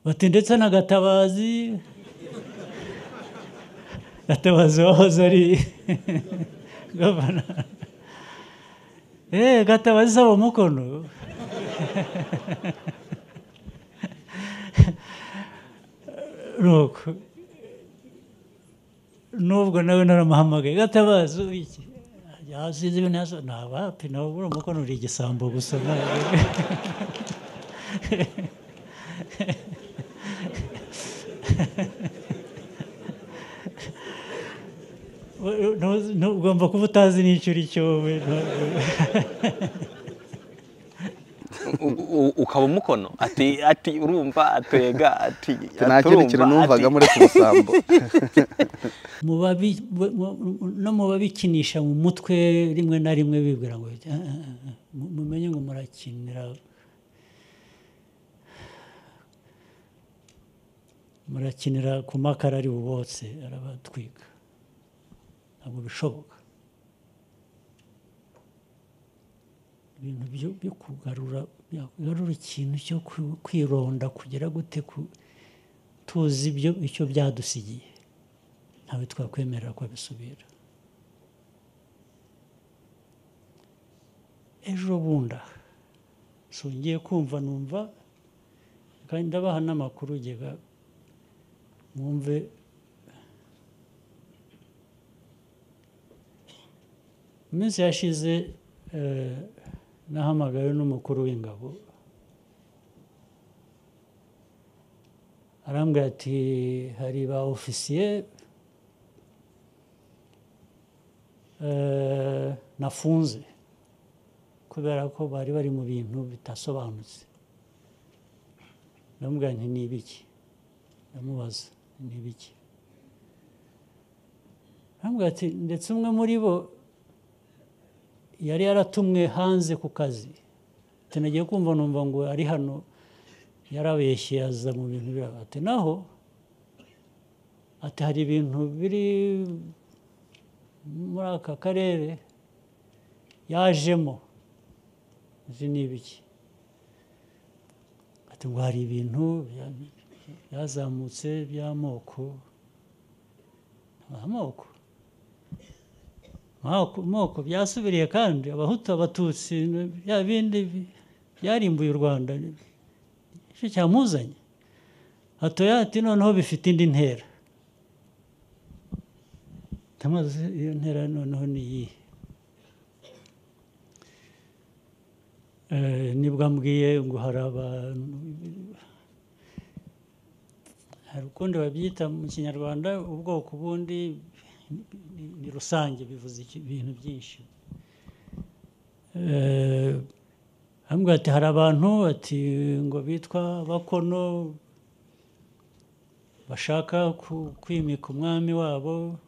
bati ndetse na gatabazi gatabazi wahoze ari gavana eee gatabazi saba umukono nuko nubwo nawe naramuhamagaye gatabazi iki yasinze ibintu yasohoye ntabapi nawe buriya umukono uri igisambo gusa ntabwo ugomba kuba utazi n'icyo uri cyo we ukaba umukono ati ati urumva atwega ati nta kindi kintu numvaga muri ubusambo Mu babi- mu- mu- no mu babikinisha mu mutwe rimwe na rimwe bibwira ngo "Ah, ah, ah, mu- mumenye ngo murakinira murakinira ku makara ari bubotse arabatwika ntabwo bishoboka ibintu byo byo kugarura byakugarura ikintu cyo kwi- kwironda kugera gute ku- tuzi ibyo icyo byadusigiye ntawe twakwemerera ko abisubira ejo bundi aha songeye kumva numva kandi ndabaha n'amakuru ugega mwumve mu minsi yashize eh, nahamagawe n'umukuru w'ingabo arambwira ati hari ba ofisiye eh, nafunze kubera ko bari bari mu bintu bidasobanutse ndamubwira nti ni ibiki ndamubaza ni ibiki arambwira ati ndetse umwe muri bo yari yaratumwe hanze ku kazi tunagiye kumva numva ngo ari hano yarabeshye aza mu bintu biraba ati naho ati hari ibintu biri muri aka karere yajemo izi ni ibiki ati ngo hari ibintu bya- byazamutse by'amoko amoko amoko amoko byasubiriye kandi abahutu abatutsi bya bindi bi- byarimbuye u rwanda nicyo cyamuzanye hatoya ati noneho bifite indi ntera Ndamubaza iyo ntera noneho ni iyihe Eh, nibwo ambwiye ngo hari abantu hari ukundi babyita mu kinyarwanda ubwoko bundi ni- ni rusange bivuze iki- ibintu byinshi Eh, arambwira ati hari abantu ati ngo bitwa bakono bashaka ku- kwimika umwami wabo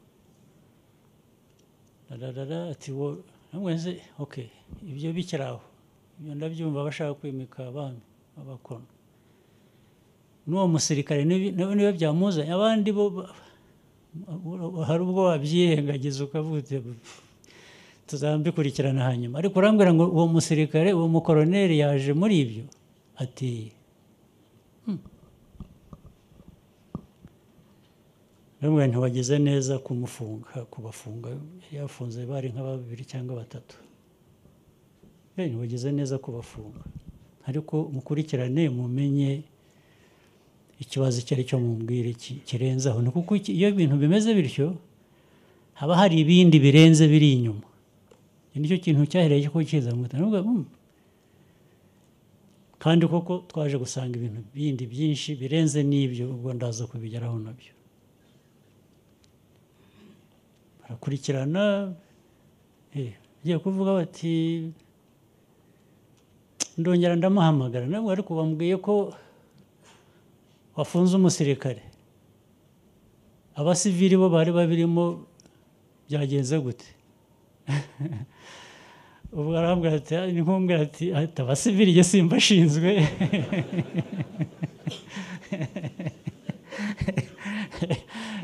rararara ati wo arambwira nti ok ibyo bikiri aho ibyo ndabyumva bashaka kwimika abami abakono n'uwo musirikare nibi- nawe niwe byamuzanye abandi bo ba- hari ubwo wabyirengagiza ukavuga uti, "Pfu, tuzabikurikirana hanyuma ariko urambwira ngo uwo musirikare uwo mukoroneri yaje muri ibyo ati "Hmm." ndamubwira nti wagize neza kumufunga kubafunga yari yafunze bari nka babiri cyangwa batatu Eh, ntiwagize neza kubafunga ariko mukurikirane mumenye ikibazo icyo ari cyo mubwire ki- kirenze aho ni kuko iki- iyo ibintu bimeze bityo haba hari ibindi birenze biri inyuma iki nicyo kintu cyahereye cyo kukiza mu gutanga Ndavuga, "Hmm." kandi koko twaje gusanga ibintu bindi byinshi birenze n'ibyo ubwo ndaza kubigeraho nabyo barakurikirana eh, bagiye kuvuga bati ndongera ndamuhamagara nabwo ariko bambwiye ko wafunze umusirikare abasivili bo bari babirimo byagenze gute ubwo arambwira ati "Ah, ni nkumbwira ati ati abasivili jye simbashinzwe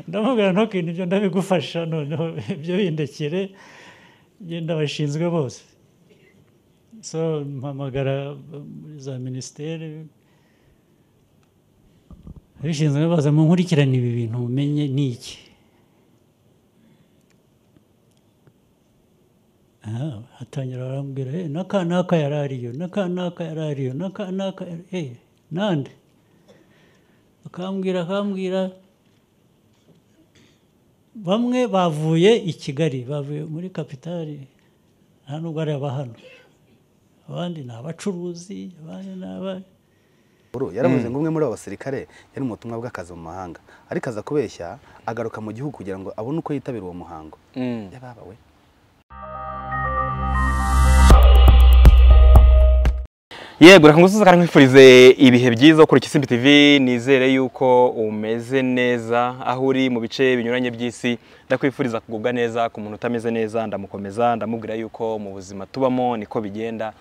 ndamubwira ntukintu ibyo ndabigufasha noneho ibyo bindekere genda bashinzwe bose so mpamagara muri za minisiteri abishinzwe baza mu nkurikirane ibi bintu mumenye ni iki Ah, hatangira barambwira "Eh, n'aka n'aka yari ariyo n'aka n'aka yari ariyo n'aka n'aka yari- eh, nande akambwira akambwira bamwe bavuye i kigali bavuye muri kapitali nta nubwo ari aba hano abandi ni abacuruzi abandi ni aba Uru, yaravuze ngo umwe muri abo basirikare yari mu butumwa bw'akazi mu mahanga ariko aza kubeshya agaruka mu gihugu kugira ngo abone uko yitabira uwo muhango Mm. yababawe yego reka ngusuze kandi nkwifurize ibihe byiza ukora ikisimbi tv nizere yuko umeze neza aho uri mu bice binyuranye by'isi ndakwifuriza kugubwa neza ku muntu utameze neza ndamukomeza ndamubwira yuko mu buzima tubamo niko bigenda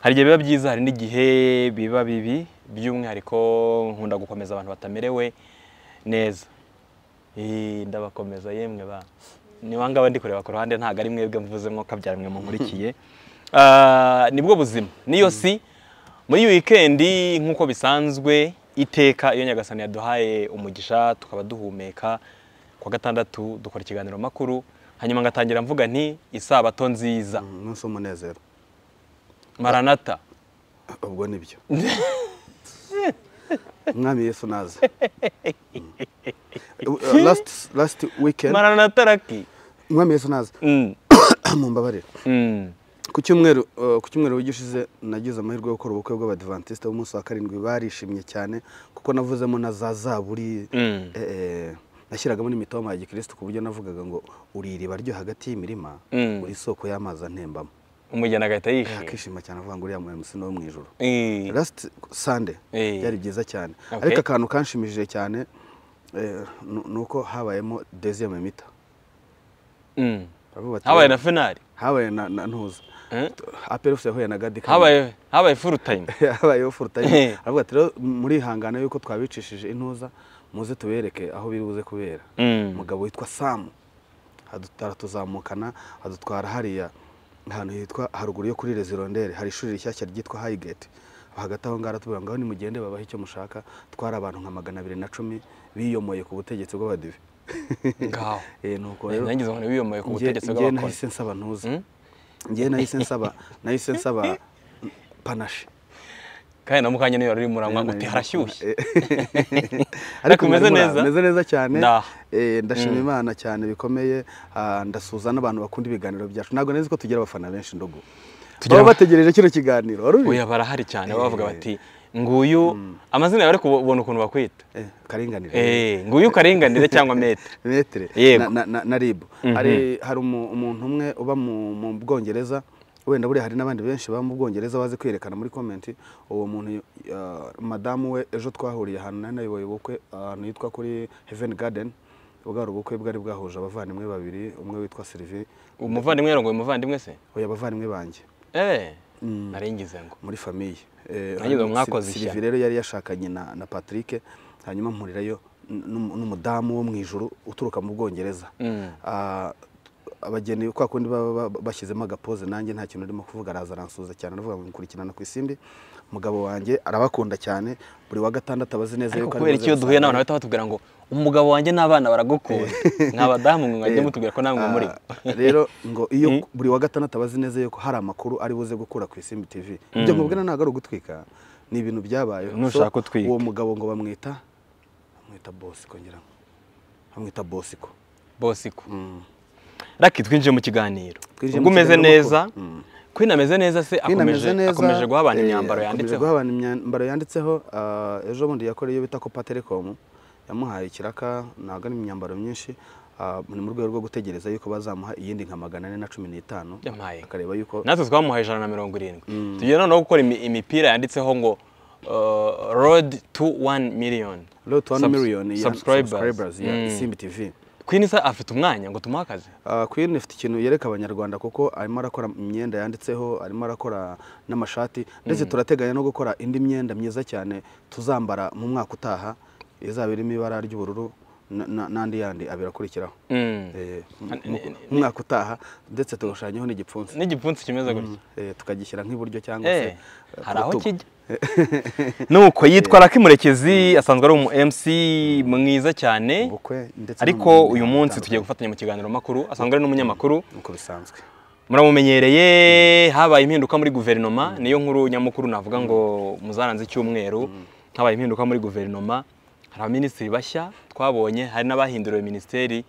hari igihe biba byiza hari n'igihe biba bibi by'umwihariko nkunda gukomeza abantu batamerewe neza Eh, ndabakomeza yemwe ba niwangaba ndi kureba ku ruhande ntago ari mwebwe mvuze mwo kabyara mwe munkurikiye Ah, nibwo buzima niyo si muri iyi wikendi nk'uko bisanzwe iteka iyo nyagasani yaduhaye umugisha tukaba duhumeka ku wa gatandatu dukora ikiganiro makuru hanyuma ngatangira mvuga nti isabato nziza umunsi w'umunezero maranata ubwo nibyo umwami yesu naze lasiti lasiti wikendi maranata raki umwami yesu naze Mm, mumbabarire mm, ku cyumweru eh, ku cyumweru wishize nagize amahirwe yo gukora ubukwe bw'abadivantisite b'umunsi wa karindwi barishimye cyane kuko navuzemo na za zaburi Mm. eh, eh, nashyiragamo n'imitoma ya gikirisitu ku buryo navugaga ngo uri iriba ryo hagati y'imirima Mm. uri isoko y'amazi antembamo umugeni agahita yishima akishima cyane avuga ngo uriya musi ni wo mu ijoro Eh, lasiti sande Eh. byari byiza cyane Okay. ariko akantu kanshimishije cyane eh, nu- ni uko habayemo deziyeme mita mm. Baravuga bati, habaye na finari habaye na na ntuza Eh? aperusi yahuye na gadi Kamanzi. habaye habaye full time habayeho Eh. furutayime aravuga ati rero muri hangane yuko twabicishije intuza muze tubereke aho biri buze kubera Mm. umugabo witwa samu adu- aratuzamukana adutwara hariya ahantu hitwa haruguru yo kuri rezirondere hari ishuri rishyashya ryitwa hayigeti hagati aho ngaho aratubwira ngo aho nimugende babahe icyo mushaka twari abantu nka magana abiri na cumi biyomoye ku butegetsi bw'abadive ngaho Eh, nuko rero nangize ngo wiyomoye ku Nge- butegetsi ngewe bw'abakora nahise nsaba ntuza Mm? ngewe nahise nsaba nahise nsaba panashi kandi na mukanya niyo ruri murangwa ngo Nari uti nari harashyushye nakora. Ariko umeze nari muri- neza? meze neza cyane Nda. Eh, ndashima imana cyane bikomeye Ah, ndasuhuza n'abantu bakunda ibiganiro byacu ntabwo nzi ko tugira abafana benshi ndogo Tugira- baba bategereje kino kiganiro wari ubizi? oya barahari cyane baba bavuga Eh. bati nguyu amazina yawe ariko ubona ukuntu bakwita Eh, karinganire Eh, nguyu karinganire cyangwa mete metere Yego. na, na, na, na ribu hari hari umu- umuntu umwe uba mu, mu bwongereza wenda buriya hari n'abandi benshi baba mu bwongereza bazi kwiyerekana muri komenti uwo muntu ah, madamu we ejo twahuriye ahantu nari nayoboye ubukwe ahantu hitwa kuri heaven garden bwari ubukwe bwari bwahuje abavandimwe babiri umwe witwa sylvie umuvandimwe yarongoye umuvandimwe se oya abavandimwe banjye eh naringize ngo muri famiye Eh, Nagize ngo hanyuma mwakoze Syl- ishyano. Sylvie rero yari yashakanye na, na patrick hanyuma mpurirayo n- n'umu- n'umudamu wo mu ijuru uturuka mu bwongereza Mm. Ah, abageni kwa kundi baba ba- ba- bashyizemo agapoze nanjye nta kintu urimo kuvuga araza aransuhuza cyane aravuga ngo nkurikirana ku isimbi umugabo wanjye arabakunda cyane buri wa gatandatu abazi neza ariko ari kubera buze icyo duhuye gusanga- n'abantu bahita batubwira ngo umugabo wanjye n'abana baragukunda mwa badamu mwe mwajya Eh, mutubwira ko namwe ah, muri rero ngo iyo buri wa gatandatu abazi neza yuko hari amakuru ari buze gukura ku isimbi tv ibyo nkubwira ntabwo ari ugutwika ni ibintu byabayeho Nushaka So, utwike. uwo mugabo ngo bamwita bamwita bosiko ngira ngo bamwita bosiko bosiko Mm. raki twinjiye mu kiganiro Twinjiye ubwo mu umeze kiganiro neza makuru. Mm. ko inameze neza se Queen ameze akomeje neza, akomeje guha abantu eh, imyambaro akomeje yanditseho guha abantu imyambaro yanditseho ah, ejo bundi yakoreye iyo bita copa telecom yamuhaye ikiraka ntabwo ari imyambaro myinshi ah, ni mu rwego rwo gutegereza yuko bazamuha iyindi nka magana ane na cumi n'itanu Yampaye. akareba yuko natwe twamuhaye ijana na mirongo irindwi tugiye noneho gukora imi- imipira yanditseho ngo uh, road to 1 million Road to one Subs- million ya subscribers. subscribers ya Mm. isimbi tv queen isa afite umwanya ngo tumuhe akazi Ah, Queen ifite ikintu yereka abanyarwanda kuko arimo arakora imyenda yanditseho arimo arakora n'amashati ndetse turateganya no gukora indi myenda myiza cyane tuzambara mu mwaka utaha izaba irimo ibara ry'ubururu na- na- n'andi yandi abiri akurikiraho Mm. Eh, mu- mu- mu mwaka utaha ndetse tugashushanyaho n'igipfunsi n'igipfunsi kimeze gutya Eh, tukagishyira nk'iburyo cyangwa se Eh, eh, ku hari aho rutugu. kijya nuko yitwa raka murekezi asanzwe ari umu mc mwiza cyane ubukwe ndetse ariko uyu munsi tugiye gufatanya mu kiganiro makuru asanzwe ari n'umunyamakuru nk'uko bisanzwe muramumenyereye habaye impinduka muri guverinoma niyo nkuru nyamukuru navuga ngo muzaranze icyumweru habaye impinduka muri guverinoma hari abaminisitiri bashya twabonye hari n'abahinduriwe minisiteri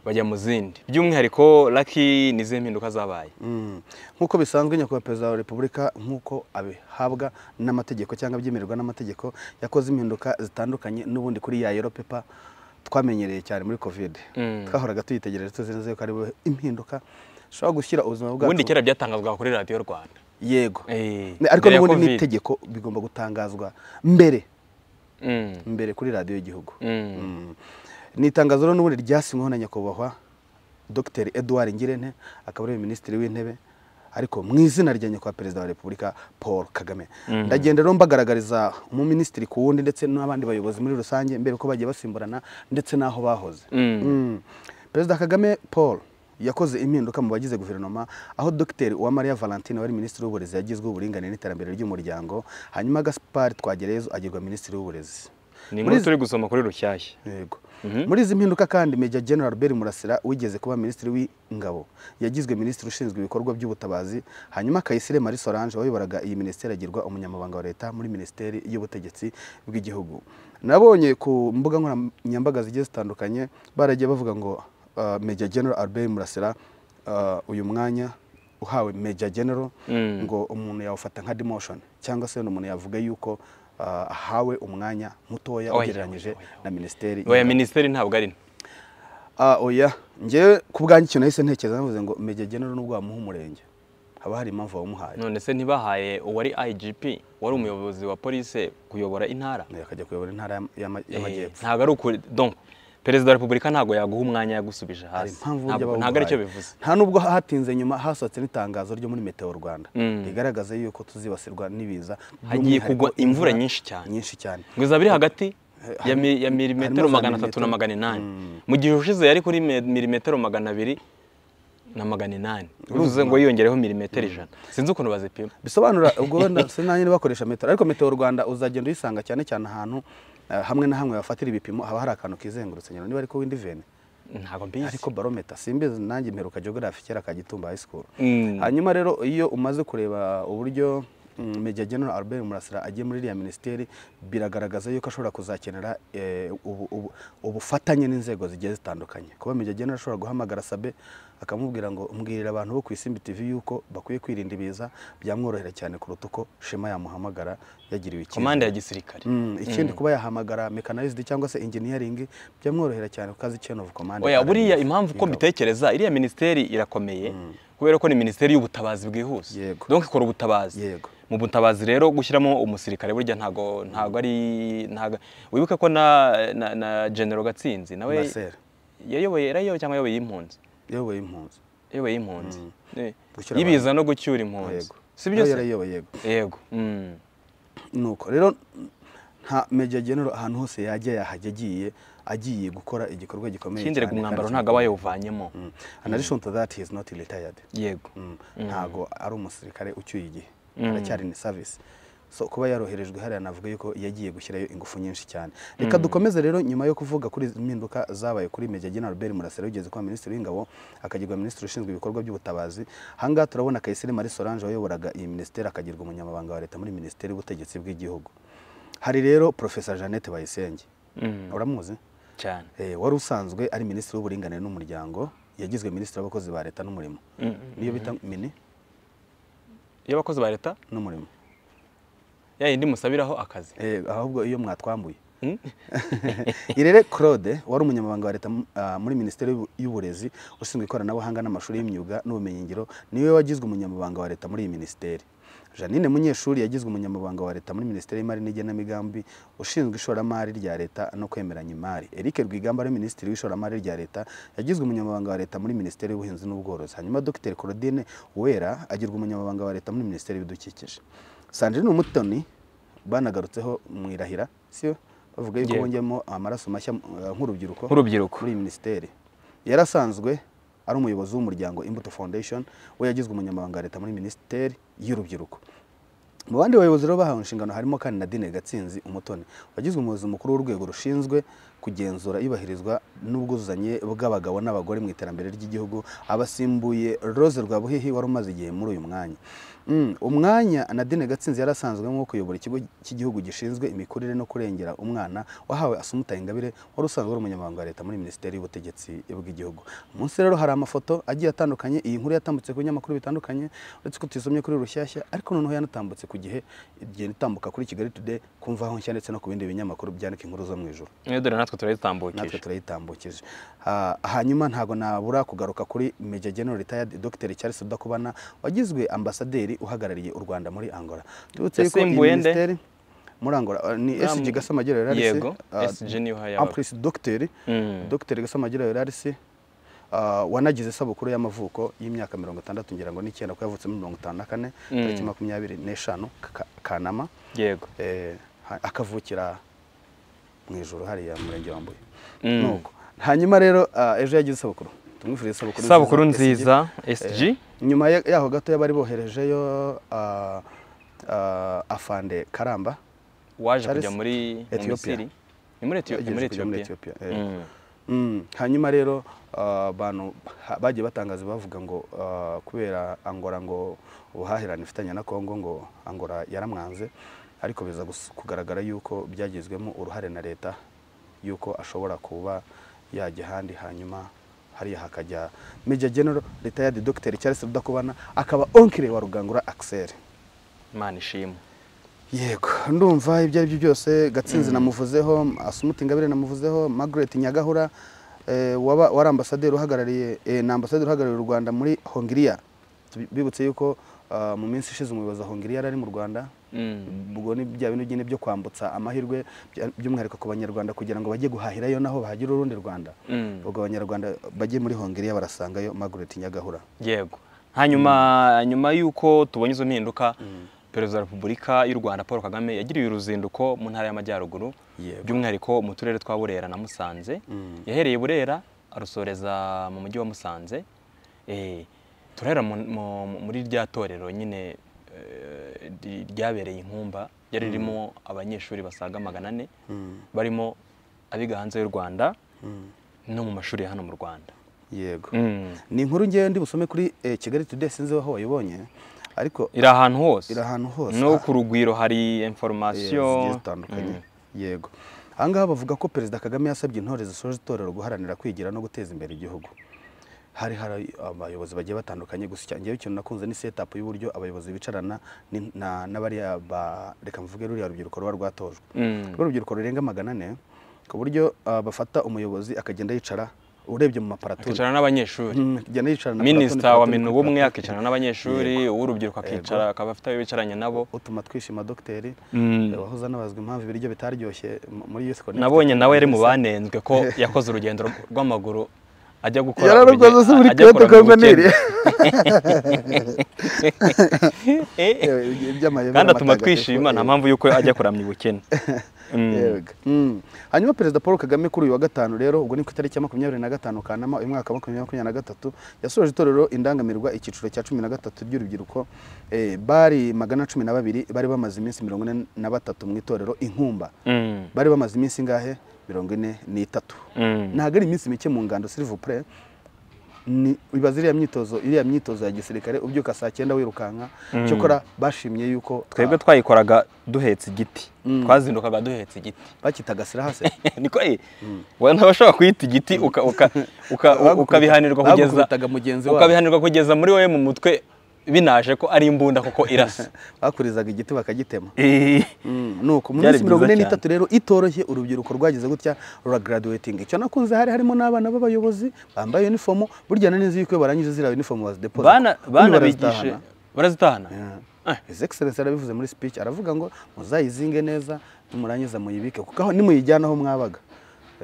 bajya mu zindi by'umwihariko raki nizihe mpinduka zabaye Mm. nk'uko bisanzwe nyakubahwa perezida wa repubulika nk'uko abihabwa n'amategeko cyangwa abyemererwa n'amategeko yakoze impinduka zitandukanye n'ubundi kuri ya yero pepa twamenyereye cyane muri covid Mm. twahoraga tuyitegereje tuzi neza yuko ari bu- impinduka ushobora gushyira ubuzima bwacu ubundi kera byatangazwaga kuri radiyo rwanda yego Eh, Ne- ariko mbere ya n'ubundi Covid. n'itegeko bigomba gutangazwa mbere Mm. mbere kuri radiyo y'igihugu Mm. Mm. ni itangazo rero n'ubundi ryasinyweho na nyakubahwa dr edouard ngirente akaba ari we minisitiri w'intebe ariko mu izina rya nyakubahwa perezida wa repubulika paul kagame ndagenda rero mbagaragariza umuminisitiri ku wundi ndetse n'abandi bayobozi muri rusange mbere ko bagiye basimburana ndetse n'aho bahoze Mm. Mm. perezida kagame paul yakoze impinduka mu bagize guverinoma aho dr uwamariya valentine wari minisitiri w'uburezi yagizwe uburinganire n'iterambere ry'umuryango hanyuma gaspard twagereyezo agirwa minisitiri w'uburezi ni inkuru Muri izi- turi gusoma kuri rushyashya Yego. Muri izi mpinduka kandi Major General Albert Murasira wigeze kuba minisitiri w'ingabo yagizwe minisitiri ushinzwe ibikorwa by'ubutabazi hanyuma Kayisire Marie Solange wayoboraga iyi minisiteri agirwa umunyamabanga wa leta muri minisiteri y'ubutegetsi bw'igihugu nabonye ku mbuga nkoranyambaga zigiye zitandukanye baragiye bavuga ngo uh, Major General Albert Murasira uh, uyu mwanya uhawe Major General Mm. ngo umuntu yawufata nka demotion cyangwa se umuntu yavuga yuko uh, ahawe umwanya mutoya Oya, ugereranyije oya, oya. na minisiteri oya y'ingabo. minisiteri ntabwo ari nto Ah, oya njyewe ku bwanjye ikintu nahise ntekereza navuze ngo Major General nubwo wamuha umurenge haba hari impamvu wamuhaye none se ntibahaye uwari igp wari umuyobozi wa polisi kuyobora intara Nawe akajya kuyobora intara y'ama- y'ama- Eh, y'amajyepfo ntabwo ari ukuri donc perezida wa repubulika ntabwo yaguha umwanya yagusubije hari hasi impamvu burya ntabwo ntabwo bawuhaye. ari cyo bivuze nta nubwo hatinze nyuma hasohotse n'itangazo ryo muri meteo rwanda Mm. rigaragaza yuko tuzibasirwa n'ibiza Hagiye by'umwihariko kugwa imvura nyinshi cyane. nyinshi cyane ngo izaba iri hagati ya, mi, ya harimo milimetero za magana atatu na milimetero. magana inani mu gihe ushize yari kuri me- milimetero magana abiri na magana inani uruze ngo yiyongereho milimetero ijana sinzi ukuntu bazipima bisobanura ubwo wenda sinanye bakoresha metero ariko meteo rwanda uzagenda uyisanga cyane cyane ahantu eh, hamwe na hamwe bafatira ibipimo haba hari akantu kizengurutse nyine niba ariko w'indiveni ntabwo mbizi ariko barometa simbizi nanjye mperuka geography kera ka Gitumba high school Mm. hanyuma rero iyo umaze kureba uburyo mm, Major General Albert Murasira agiye muri iriya minisiteri biragaragaza yuko ashobora kuzakenera eh, ubu- ubu- ubufatanye n'inzego zigiye zitandukanye kuba Major General ashobora guhamagara Sabe akamubwira ngo mbwirira abantu bo ku Isimbi TV yuko bakwiye kwirinda ibiza byamworohera cyane kuruta uko Shema yamuhamagara yagiriwe ikibazo komande ya gisirikare Mm, ikindi kuba yahamagara mechanized cyangwa se engineering byamworohera cyane ku kazi chain of command oya RDF, buriya impamvu uko y'ingabo. mbitekereza iriya minisiteri irakomeye kubera ko ni minisiteri y'ubutabazi bwihuse Yego. donc ikora ubutabazi Yego. mu butabazi rero gushyiramo umusirikare burya ntago ntago ari ntago wibuke ko na na, na general gatsinzi nawe Marcel. yayoboye yarayoboye cyangwa yayoboye impunzi yayoboye impunzi yayoboye impunzi Eh, Gucyura yibiza no gucyura impunzi yego si byo Nawe se yarayoboye yego yego Mm. nuko rero nta Major General ahantu hose yajya yahajya agiye agiye gukora igikorwa gikomeye ikindi rega cyane umwambaro kandi ntago aba yawuvanyemo Mm. An addition to that he is not retired yego Mm. ntago ari umusirikare ucyuye igihe aracyari ni service so kuba yaroherejwe hariya navuga yuko yagiye gushyirayo ingufu nyinshi cyane reka dukomeze rero nyuma yo kuvuga kuri izi mpinduka zabaye kuri Major General Albert Murasira wigeze kuba minisitiri w'ingabo akagirwa minisitiri ushinzwe ibikorwa by'ubutabazi ahangaha turabona Kayisire Marie Solange wayoboraga iyi minisiteri akagirwa umunyamabanga wa leta muri minisiteri y'ubutegetsi bw'igihugu hari rero Professor Jeannette Bayisenge Mm. uramuzi cyane Eh, wari usanzwe ari minisitiri w'uburinganire n'umuryango yagizwe minisitiri w'abakozi ba leta n'umurimo niyo bita mini iyo abakozi ba leta n'umurimo ya yindi musabiraho akazi Eh, ahubwo iyo mwatwambuye Mm. irere claude wari umunyamabanga wa leta mu- ah, muri minisiteri y'ubu- y'uburezi ushinzwe ikoranabuhanga n'amashuri y'imyuga n'ubumenyingiro niwe wagizwe umunyamabanga wa leta muri iyi minisiteri janine munyeshuri yagizwe umunyamabanga wa leta muri minisiteri y'imari n'igenamigambi ushinzwe ishoramari rya leta no kwemeranya imari eric rwigamba ari minisitiri w'ishoramari rya leta yagizwe umunyamabanga wa leta muri minisiteri y'ubuhinzi n'ubworozi hanyuma dr claudine wera agirwa umunyamabanga wa leta muri minisiteri y'ibidukikije sandrine umutoni banagarutseho mu irahira siyo bavuga yuko Yego. bongeyemo amaraso mashya eh, nk'urubyiruko Nk'urubyiruko. muri iyi minisiteri yarasanzwe ari umuyobozi w'umuryango imbuto foundation we yagizwe umunyamabanga wa leta muri minisiteri y'urubyiruko mu bandi bayobozi rero bahawe inshingano harimo kandi nadine gatsinzi umutoni wagizwe umuyobozi mukuru w'urwego rushinzwe kugenzura iyubahirizwa n'ubwuzuzanye bw'abagabo n'abagore mu iterambere ry'igihugu abasimbuye rose rwabuhihi wari umaze igihe muri uyu mwanya Mm, umwanya nadine gatsinzi yari asanzwe nko kuyobora ikigo cy'igihugu gishinzwe imikurire no kurengera umwana wahawe asumutaye ingabire wari usanzwe ari umunyamabanga wa leta muri minisiteri y'ubutegetsi bw'igihugu munsi rero hari amafoto agiye atandukanye iyi nkuru yatambutse ku binyamakuru bitandukanye uretse ko tuyisomye kuri rushyashya ariko noneho yanatambutse ku gihe igenda itambuka kuri kigali today kumva aho nshya ndetse no ku bindi binyamakuru byandika inkuru zo mu ijoro Eh, dore natwe natwe turayitambukije turayitambukije Ha- hanyuma ntabwo nabura kugaruka kuri Major General retired Dr Charles Udakubana wagizwe ambasaderi uhagarariye u Rwanda muri Angola turutse yuko iyi Yasimbuye nde? minisiteri muri Angola ah, ni Ah, SG mu- Gasamagera yararisi yego SG niho en hayabaga plus Dr Mm. Dr Gasamagera yararisi Uh, wanagize isabukuru y'amavuko y'imyaka mirongo itandatu ngira ngo n'icyenda ko yavutse muri mirongo itanu na kane tariki Mm. makumyabiri n'eshanu Ka- kanama yego eh, ha- akavukira mu ijoro hariya mu murenge wa Mbuye Mm. Nuko. hanyuma rero ah, ejo yagize isabukuru tumwifurize isabukuru isabukuru nziza SG. SG nyuma ya- yaho gatoya bari boherejeyo ah, ah, afande karamba waje Charles, kujya muri mu Ethiopia. Misiri. ni muri Ethiopia Yagiye muri kujya muri Ethiopia Ethiopia, eh. Mm. Mm, hanyuma rero ah, abantu ha- bagiye batangaza bavuga ngo ah, kubera angora ngo ubuhahirane ifitanye na kongo ngo angora yaramwanze ariko biza gus- kugaragara yuko byagizwemo uruhare na leta yuko ashobora kuba yajya ahandi hanyuma hariya hakajya Major General retired Dr Charles Rudakubana akaba onkire wa Rugangura Axel imana ishimwe yego ndumva ibyo ari byo byose gatsinzi namuvuzeho asumuti ingabire namuvuzeho margaret nyagahura eh, waba wari ambasaderi uhagarariye eh, ni ambasaderi uhagarariye u rwanda muri hongiriya Tubi- bibutse yuko ah, mu minsi ishize umuyobozi wa hongiriya yari ari mu rwanda Mm. ubwo ni bya bintu byine byo kwambutsa amahirwe bya- by'umwihariko ku banyarwanda kugira ngo bajye guhahirayo naho bahagira urundi rwanda Mm. ubwo abanyarwanda bajye muri hongiriya barasangayo margaret nyagahura yego hanyuma nyuma y'uko tubonye izo mpinduka perezida wa repubulika y'u rwanda paul kagame yagiriye uruzinduko mu ntara y'amajyaruguru Yego. by'umwihariko mu turere twa burera na musanze Mm. yahereye burera arusoreza mu mujyi wa musanze Eh, turahera mu- mu- muri rya torero nyine eh, ry- ryabereye inkumba ryari ririmo abanyeshuri basaga magana ane Mm. barimo abiga hanze y'u rwanda Mm. no mu mashuri ya hano mu rwanda yego Mm. ni inkuru ngewe ndi busome kuri eh, kigali today sinzi aho wayibonye ariko iri ahantu hose iri ahantu hose no Ah, ku rugwiro hari eh, zigiye information zitandukanye yego aha ngaha bavuga ko perezida kagame yasabye intore zisoje itorero guharanira kwigira no guteza imbere igihugu hari hari abayobozi bagiye batandukanye gusa ngewe ikintu nakunze ni setapu y'uburyo abayobozi bicarana ni- na- n'abariya ba- reka mvuge ruriya rubyiruko ruba rwatojwe Mm. rwa rubyiruko rurenga magana ane ku buryo ah, bafata umuyobozi akagenda yicara urebye mu maparaturi akicara n'abanyeshuri Mm, akagenda yicara na minisita platoni, wa platoni, minu kuri bumwe platoni. akicara n'abanyeshuri uw'urubyiruko akicara akaba afite ayo bicaranye nabo utuma twishima dogiteri Mm. wahoze anabazwa impamvu ibiryo bitaryoshye mu- muri youth connect nabonye nawe yari mu banenzwe ko yakoze urugendo rw- rw'amaguru ajya gukora yararukoze urugendo- se muri ajya kyoto gukora kongo urugendo. niri Eh, kandi atuma twishima nta mpamvu y'uko ajya kuramya ubukene Mm. hanyuma perezida paul kagame kuri uyu wa gatanu rero ubwo ni ku itariki ya makumyabiri na gatanu kanama uyu mwaka wa makumyabiri makumyabiri na gatatu yasoje itorero indangamirwa icyiciro cya cumi na gatatu ry'urubyiruko eh, bari magana cumi na babiri bari bamaze iminsi mirongo ine na batatu mu itorero inkumba Mm. bari bamaze iminsi ingahe mirongo ine n'itatu Mm. ntabwo ari iminsi mike mu ngando silivupure ni ibaza iriya myitozo iriya myitozo ya gisirikare ubyuka saa cyenda wirukanka cyokora bashimye yuko twebwe twayikoraga duhetse igiti twazindukaga duhetse igiti bakitaga sirahase niko eh wowe nawe ushobora kuyita igiti uka- uka- uka- Bagukubita- ukabihanirwa kugeza bagukubitaga mugenzi wabo. ukabihanirwa kugeza muri wowe mu mutwe binaje ko ari imbunda kuko irasa bakurizaga igiti bakagitema Eh, Mm, nuko mu Byari minsi mirongo ine byiza n'itatu rero itoroshye urubyiruko rwagize gutya ruragaraduwetinga icyo nakunze hari harimo n'abana b'abayobozi bambaye unifomu burya na neza yuko iyo barangije ziriya unifomu bazidepoza bana kuko bana barazitahana. bigishe barazitahana Yeah. His Excellency yarabivuze muri speech aravuga ngo muzayizinge neza nimurangiza muyibike kuko aho nimuyijyana aho mwabaga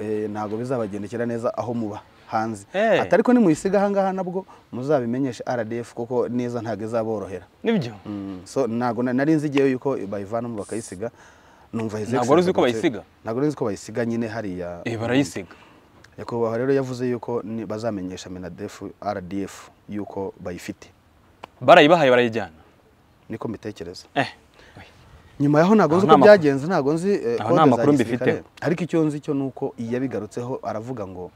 eh, ntabwo bizabagendekera neza aho muba hanze Eh. ati ariko nimuyisiga aha ngaha nabwo muzabimenyeshe RDF kuko neza ntabwo izaborohera nibyo Mm, so ntabwo na- nari nzi igihe yuko bayivanamo bakayisiga numva His Ntabwo wari uzi Excellency ko bayisiga? ntabwo nzi ko bayisiga nyine hariya Eh, barayisiga nyakubahwa rero yavuze yuko ni- bazamenyesha minadef RDF yuko bayifite barayibahaye barayijyana niko mbitekereza eh nyuma yaho ntabwo Aho nzi uko nta makuru- byagenze ntabwo nzi eh, Aho nta kode za makuru gisirikare mbifiteho. ariko icyo nzi cyo ni uko yabigarutseho aravuga ngo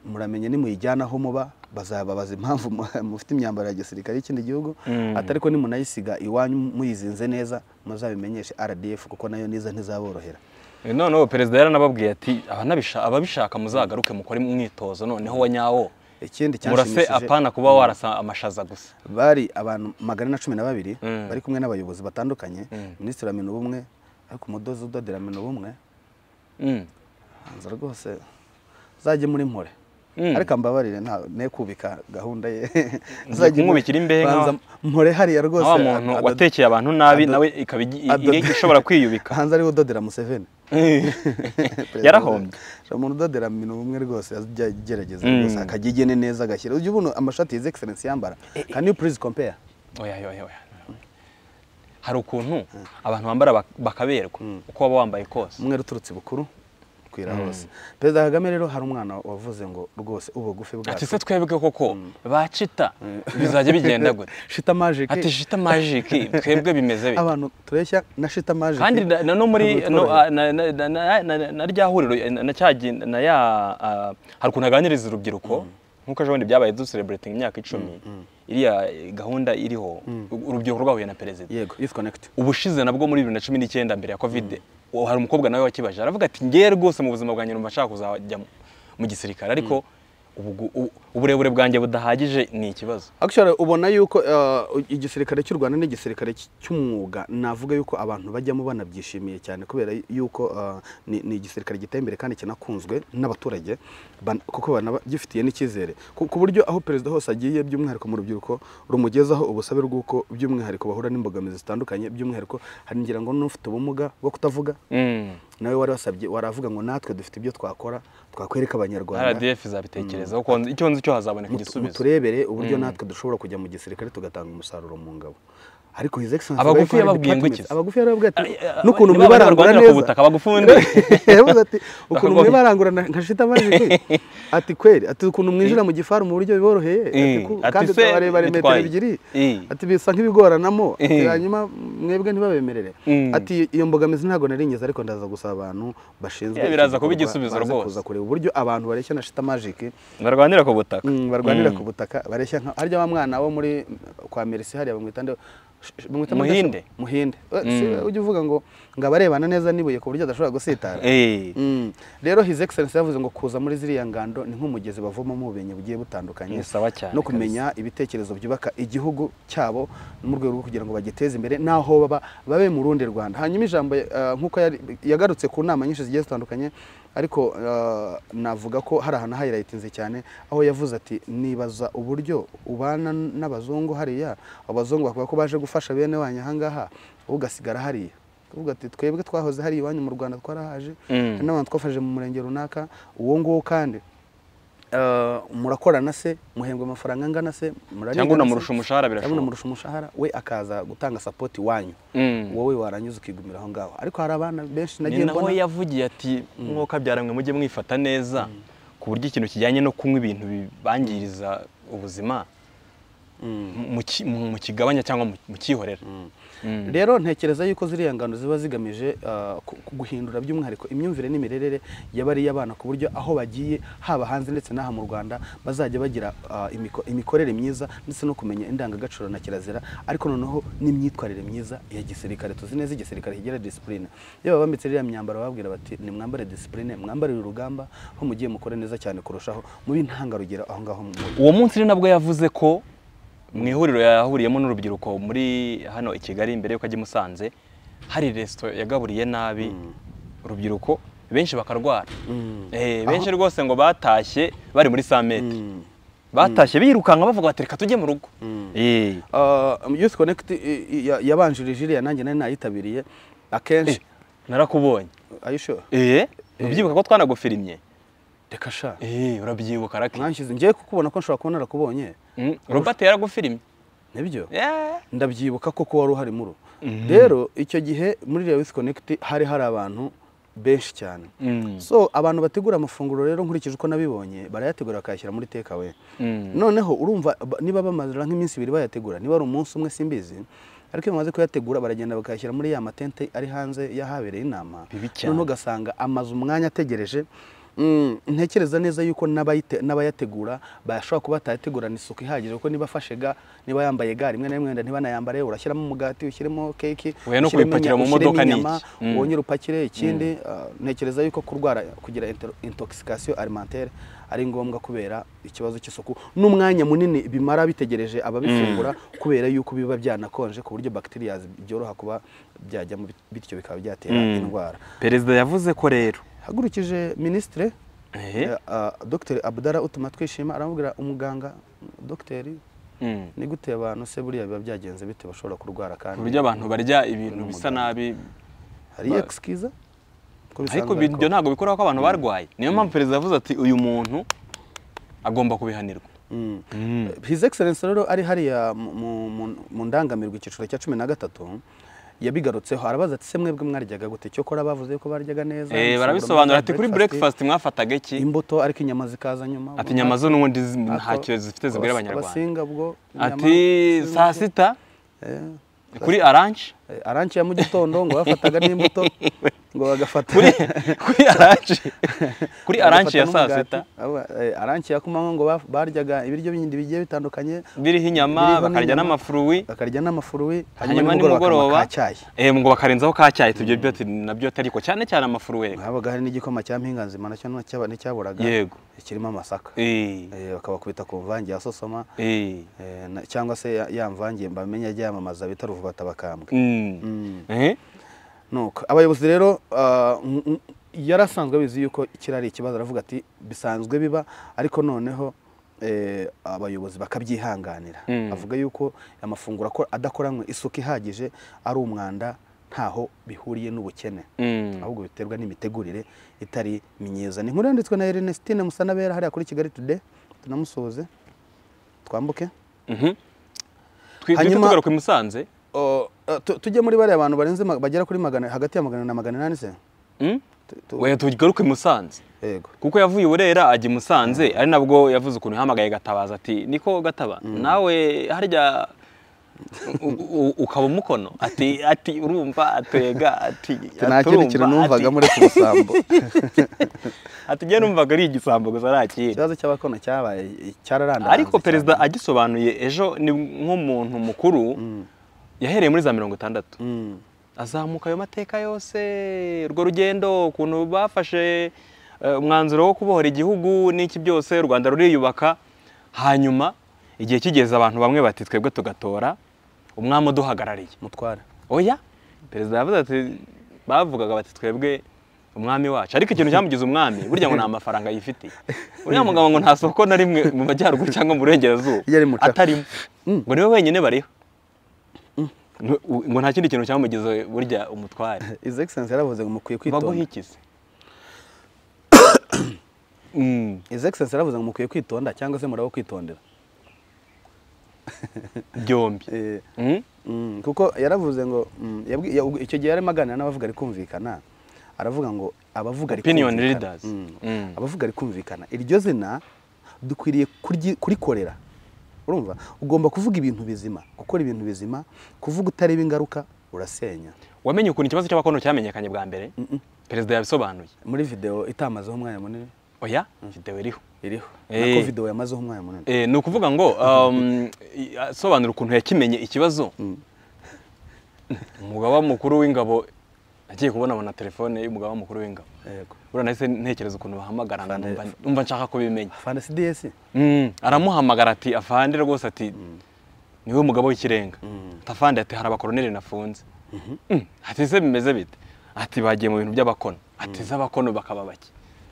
muramenye nimuyijyana aho muba bazababaza impamvu mu- mufite imyambaro ya gisirikare y'ikindi gihugu Mm. atari ko nimunayisiga iwanyu muyizinze neza muzabimenyeshe rdf kuko nayo niza ntizaborohera noneho perezida yaranababwiye ati "Abanabisha- ababishaka muzagaruke mukore imyitozo noneho wa nyawo ikindi murase cyanshimishije apana kuba warasa amashaza gusa bari abantu magana na cumi na babiri Mm. bari kumwe n'abayobozi batandukanye Mm. minisitiri wa minubumwe ariko umudozi udodera minubumwe Mm. hanze rwose zajye muri mpore Mm. ariko mbabarire nta ne kubika gahunda ye kumwubikira imbehe banza nka- mpore hariya rwose wa muntu ado- watekeye abantu nabi ado- nawe ikaba igi- ado- igi- ishobora kwiyubika hanze ariwe udodera museveni Perezida yarahombye Museveni. umuntu udodera mu bintu bumwe rwose ajya agerageza Mm. rwose akagigene neza agashyira ujya ubona amashati yize egiserensi yambara can you please compare oya oya oya hari ukuntu abantu bambara bak- bakaberwa uko waba wambaye kose umwere uturutse ibukuru kwira hose perezida kagame rero hari umwana wavuze ngo rwose ubugufi ati bwacu se twebwe koko bacita bizajya bigenda gute shita magic ati shita majiki twebwe bimeze bite abantu tureshya na shita magic kandi na- na no muri ntabwo no, tworohewe. ah, na- na- na- na- na- na rya huriro eh, na cya gi- na ya ah, hari ukuntu aganiriza urubyiruko nk'uko ejo bundi byabaye dusereburatinga imyaka icumi iriya eh, gahunda iriho u- urubyiruko rwahuye na perezida yego youth connect ubushize nabwo muri bibiri na cumi n'icyenda mbere ya kovide uwo hari umukobwa nawe wakibaje aravuga ati ngewe rwose mu buzima bwanjye numva nshaka kuzajya mu- mu gisirikare ariko ubugu- u- uburebure bwanjye budahagije ni ikibazo Actually ubona yuko uh, igisirikare cy'u Rwanda ni igisirikare cy- cy'umwuga navuga yuko abantu bajyamo banabyishimiye cyane kubera yuko uh, ni, ni igisirikare giteye imbere kandi kinakunzwe n'abaturage ban- kuko banagifitiye n'icyizere ku, ku buryo aho perezida hose agiye by'umwihariko mu rubyiruko rumugezaho ubusabe bw'uko by'umwihariko bahura n'imbogamizi zitandukanye by'umwihariko hari ngira ngo n'ufite ubumuga bwo kutavuga Mm. nawe wari wasabye waravuga ngo natwe dufite ibyo twakora twakwereka abanyarwanda rdf izabitekerezaho ko icyo nzi cyo hazaboneka Mutu- igisubizo muturebere uburyo natwe dushobora kujya mu gisirikare tugatanga umusaruro mu ngabo ariko his excellency Abagufi wife hari yababwiye ngo iki? departments- abagufi yarababwiye ati Ay, ay, n'ukuntu niba mwibarangura barwanira ku neza butaka, bagufunde." yavuze ati ukuntu Bakagwa- mwibarangura na- nka shita majike ati kweri ati ukuntu mwinjira mu gifaru mu buryo biboroheye ati Eh, ku- ati kandi se barebare metero bitwaye. ebyiri Eh. ati bisa nk'ibigoranamo ati Eh. hanyuma mwebwe ntibabemerere Mm. ati iyo mbogamizi ntabwo nari ngeze ariko ndaza gusaba abantu bashinzwe Yeah, iki biraza kuba gikorwa, igisubizo baze rwose. kuza kureba uburyo abantu bareshya na shita majike barwanira ku butaka Mm, barwanira ku butaka bareshya nka harya wa mwana wo muri kwa Mercy hariya bamwita nde sh- sh- bamwita nde- Muhinde. Muhinde Eh, si ujya uvuga ngo ngo abarebana neza n'ibuye ku buryo adashobora gusitara Eh. Mm. rero his excellency yavuze ngo kuza muri ziriya ngando ni nk'umugezi bavomamo ubumenyi bugiye butandukanye Ni sawa cyane no kumenya ibitekerezo byubaka igihugu cyabo mu rwego rwo kugira ngo bagiteze imbere n'aho baba babe mu rundi rwanda hanyuma ijambo eh, nk'uko yari- yagarutse ku nama nyinshi zigiye zitandukanye ariko eh, navuga ko hari ahantu hayilayitinze cyane aho yavuze ati nibaza uburyo ubana n'abazungu hariya abazungu bavuga ko baje gufasha bene wanyu ahangaha wowe ugasigara hariya uvuga ati twebwe twahoze hari iwanyu mu rwanda twarahaje Mm. hari n'abantu twafashije mu murenge runaka uwo nguwo kandi eh, murakorana se muhembwa amafaranga angana se murarigana Cyangwa se? unamurusha umushahara birashoboka. cyangwa unamurusha umushahara we akaza gutanga sapoti iwanyu Mm. wowe warangiza ukigumira aho ngaho ariko hari abana ni benshi nagiye naho mbona yavugiye ati mwuka byaramwe mujye mwifata neza ku buryo ikintu kijyanye no kunywa ibintu bibangiriza ubuzima mu- mu ki- mu- mukigabanya cyangwa mu- mukihorera Mm. rero ntekereza yuko ziriya ngano ziba zigamije ah, ku- ku- guhindura by'umwihariko imyumvire n'imirerere y'abariya bana ku buryo aho bagiye haba hanze ndetse n'aha mu rwanda bazajya bagira ah, imiko- imikorere myiza ndetse no kumenya indangagaciro na kirazira ariko noneho n'imyitwarire myiza ya gisirikare tuzi neza igisirikare kigira disipurine iyo babambitse ririya myambaro bababwira bati nimwambare disipurine mwambarire urugamba ho mugiye mukore neza cyane kurushaho mube intangarugero aho ngaho mu uwo munsi ni nabwo yavuze ko mu ihuriro yahuriyemo n'urubyiruko muri hano i kigali mbere y'uko ajya i musanze hari resito yagaburiye nabi urubyiruko benshi bakarwara Eh, benshi rwose ngo batashye bari muri samete batashye birukanka bavuga bati reka tujye mu rugo Eh. Ah, youth connect i- i- ya- yabanjirije iriya nanjye nari nayitabiriye akenshi narakubonye Are you sure? Eh, urabyibuka ko twanagufirimye reka sha Eh, urabyibuka rake mwanshyize ngiye kukubona ko nshobora kuba narakubonye Mm, Robert yaragufirimye nibyo Yeah. ndabyibuka koko wari uhari muri rero icyo gihe muri iriya youth connect hari hari abantu benshi cyane Mm. so abantu bategura amafunguro rero nkurikije uko nabibonye barayategura bakayashyira muri takeaway noneho urumva ba- niba bamara nk'iminsi ibiri bayategura niba ari umunsi umwe simbizi ariko iyo bamaze kuyategura baragenda bakayashyira muri ya matente ari hanze y'ahabereye inama Bibi cyane. noneho ugasanga amaze umwanya ategereje Mm, ntekereza neza yuko n'abayite- n'abayategura bashobora kuba batayategurana isuku ihagije kuko niba afashe ga niba yambaye ga rimwe na rimwe wenda ntibanayambare urashyiramo umugati ushyiremo keke Oya, no ushyiremo kubipakira mu inya- ushyiremo modoka ni inyama, iki? Mm. wongere upakire ikindi ah, ntekereza yuko kurwara kugira inter- intoxication alimentaire ari ngombwa kubera ikibazo cy'isuku n'umwanya munini bimara bitegereje ababifungura kubera yuko biba byanakonje ku buryo bacteria byoroha kuba byajya mu bit- bityo bikaba byatera Mm. indwara perezida yavuze ko rero hagurukije minisitire Ehe. eh, ah, dr abdara utuma twishima aramubwira umuganga dogiteri Mm. ni gute abantu se buriya biba byagenze bite bashobora kurwara ku kandi buryo abantu barya ibintu bisa nabi hari ba- excuse ko ariko bisanzwe ibyo ariko- ntabwo bikora ko abantu barwaye niyo mpamvu perezida yavuze ati uyu muntu agomba kubihanirwa Mm. His Excellency rero ari hariya mu- mu- mu- mu ndangamirwa icyiciro cya cumi na gatatu yabigarutseho arabaza ati se mwebwe mwaryaga gute cyo kora bavuze ko baryaga neza Eh, umusemburo barabisobanura mwiza, ati kuri breakfast mwafataga iki imbuto ariko inyama zikaza nyuma ati inyama zo n'ubundi zi- Ariko nta kibazo zifite zigwira abas- abanyarwanda abasinga bwo inyama, ati abasinga saa bwo- sita Eh, kuri aranje eh, arance ya mu gitondo ngo bafataga n'imbuto ngo bagafata kuri kuri aranje kuri aranje ya saa bagafata sita n'umugati. Aba- eh, arance ya kumanywa ngo ba- baryaga ibiryo bindi bigiye bitandukanye biriho inyama Biriho bakarya n'inyama. n'amafuruwi bakarya n'amafuruwi hanyuma bakanywa nimugoroba ka cyayi eh, ngo bakarenzaho ka cyayi tubyo byo ati nabyo atari ko cyane cyane amafuruwe habaga hari n'igikoma cya mpinganzima nacyo nticyaba- nticyaburaga Yego. kirimo amasaka Eh, Eh, bakabakubita ku mvange ya sosoma eh, eh, na- cyangwa se ya- ya mvange bamenye ajya yamamaza bita ruvubata bakambwe mm. Eh, nuko abayobozi rero ah, n- n- yari asanzwe abizi yuko kiriya ari ikibazo aravuga ati bisanzwe biba ariko noneho eh, abayobozi bakabyihanganira Mm. avuga yuko amafunguro ako- adakoranywe isuku ihagije ari umwanda ntaho bihuriye n'ubukene mm. ahubwo biterwa n'imitegurire itari myiza ni inkuru yanditswe na Ernestine Musanabera hariya kuri Kigali Today tunamusuhuze twambuke Mhm. Twi- duhita Hanyuma- tugaruka i Musanze O, eh, tu- tujye muri bariya bantu barenze ma- bagera kuri magana hagati ya magana na magana inani se Mm? Tu- tu- Oya, tugaruke i Musanze yego kuko yavuye i Burera ajya i Musanze ari nabwo yavuze ukuntu yahamagaye Gatabazi ati niko Gataba nawe harya u- u- ukaba umukono ati ati urumva atega ati nta kindi aturumva, kintu ati- numvaga muri ku musambo ati njye numvaga ari igisambo gusa nta kindi ikibazo cy'abakono cyabaye cyararandaranze ariko cyane. perezida agisobanuye ejo ni nk'umuntu mukuru yahereye muri za mirongo itandatu Mm. azamuka ayo mateka yose urwo rugendo ukuntu bafashe eh, umwanzuro wo kubohora igihugu n'iki byose u rwanda ruriyubaka hanyuma igihe kigeze abantu bamwe bati twebwe tugatora umwami uduhagarariye mutware oya perezida yavuze ati bavugaga bati twebwe umwami wacu ariko ikintu cyamugize umwami burya ngo nta mafaranga yifitiye uriya mugabo ngo nta soko na rimwe mu majyaruguru cyangwa mu burengerazuba Yari mucafu. atarimo ngo niwe wenyine bariho Ngo- ngo nta kindi kintu cyamugize burya umutware His Excellency yaravuze ngo mukwiye kwitonda baguhikize Mm, His Excellency yaravuze ngo mukwiye kwitonda cyangwa se murabo kwitondera byombi Eh, Mm? Mm, kuko yaravuze ngo mm, yabwi- ya- ubwo icyo gihe yarimo aganira n'abavuga ari kumvikana aravuga ngo abavuga ari Opinion kumvikana. leaders. Mm. Mm. abavuga ari kumvikana iryo zina dukwiriye kuryi- kurikorera urumva ugomba kuvuga ibintu bizima gukora ibintu bizima kuvuga utareba ingaruka urasenya wamenye ukuntu ikibazo cy'abakono cyamenyekanye bwa mbere perezida yabisobanuye muri video itamazeho umwanya munini oya videwo iriho iriho Eh. nako video yamazeho umwanya munini Eh, ni ukuvuga ngo um, i- asobanura ukuntu yakimenye ikibazo umugaba mukuru w'ingabo agiye kubonabona telefone y'umugaba mukuru w'ingabo yego buriya nahise ntekereza ukuntu bahamagarana Afande- numva- numva nshaka kubimenya afande cds Mm, aramuhamagara ati afande rwose ati niwe mugabo w'ikirenga Ati, afande ati hari abakoroneri nafunze Mm, ati se bimeze bite ati bagiye mu bintu by'abakono ati z'abakono bakaba bake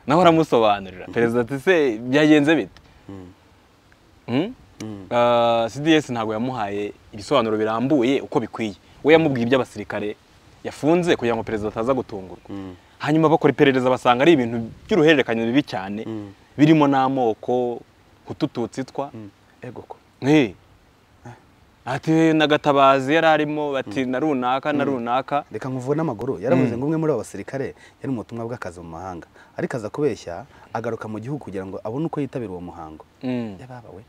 nawe aramusobanurira perezida ati se byagenze bite Mm? Ah, CDS ntabwo yamuhaye ibisobanuro birambuye uko bikwiye we yamubwiye iby'abasirikare yafunze kugira ngo perezida ataza gutungurwa hanyuma bakora iperereza basanga ari ibintu by'uruhererekane bibi cyane birimo n'amoko kutututsi twa yego ko Eh. ati nagatabazi yari arimo bati na runaka na runaka reka nkuvuwe n'amaguru yaravuze ngo umwe muri abo basirikare yari mu butumwa bw'akazi mu mahanga ariko aza kubeshya agaruka mu gihugu kugira ngo abone uko yitabira uwo muhango Mm. yababawe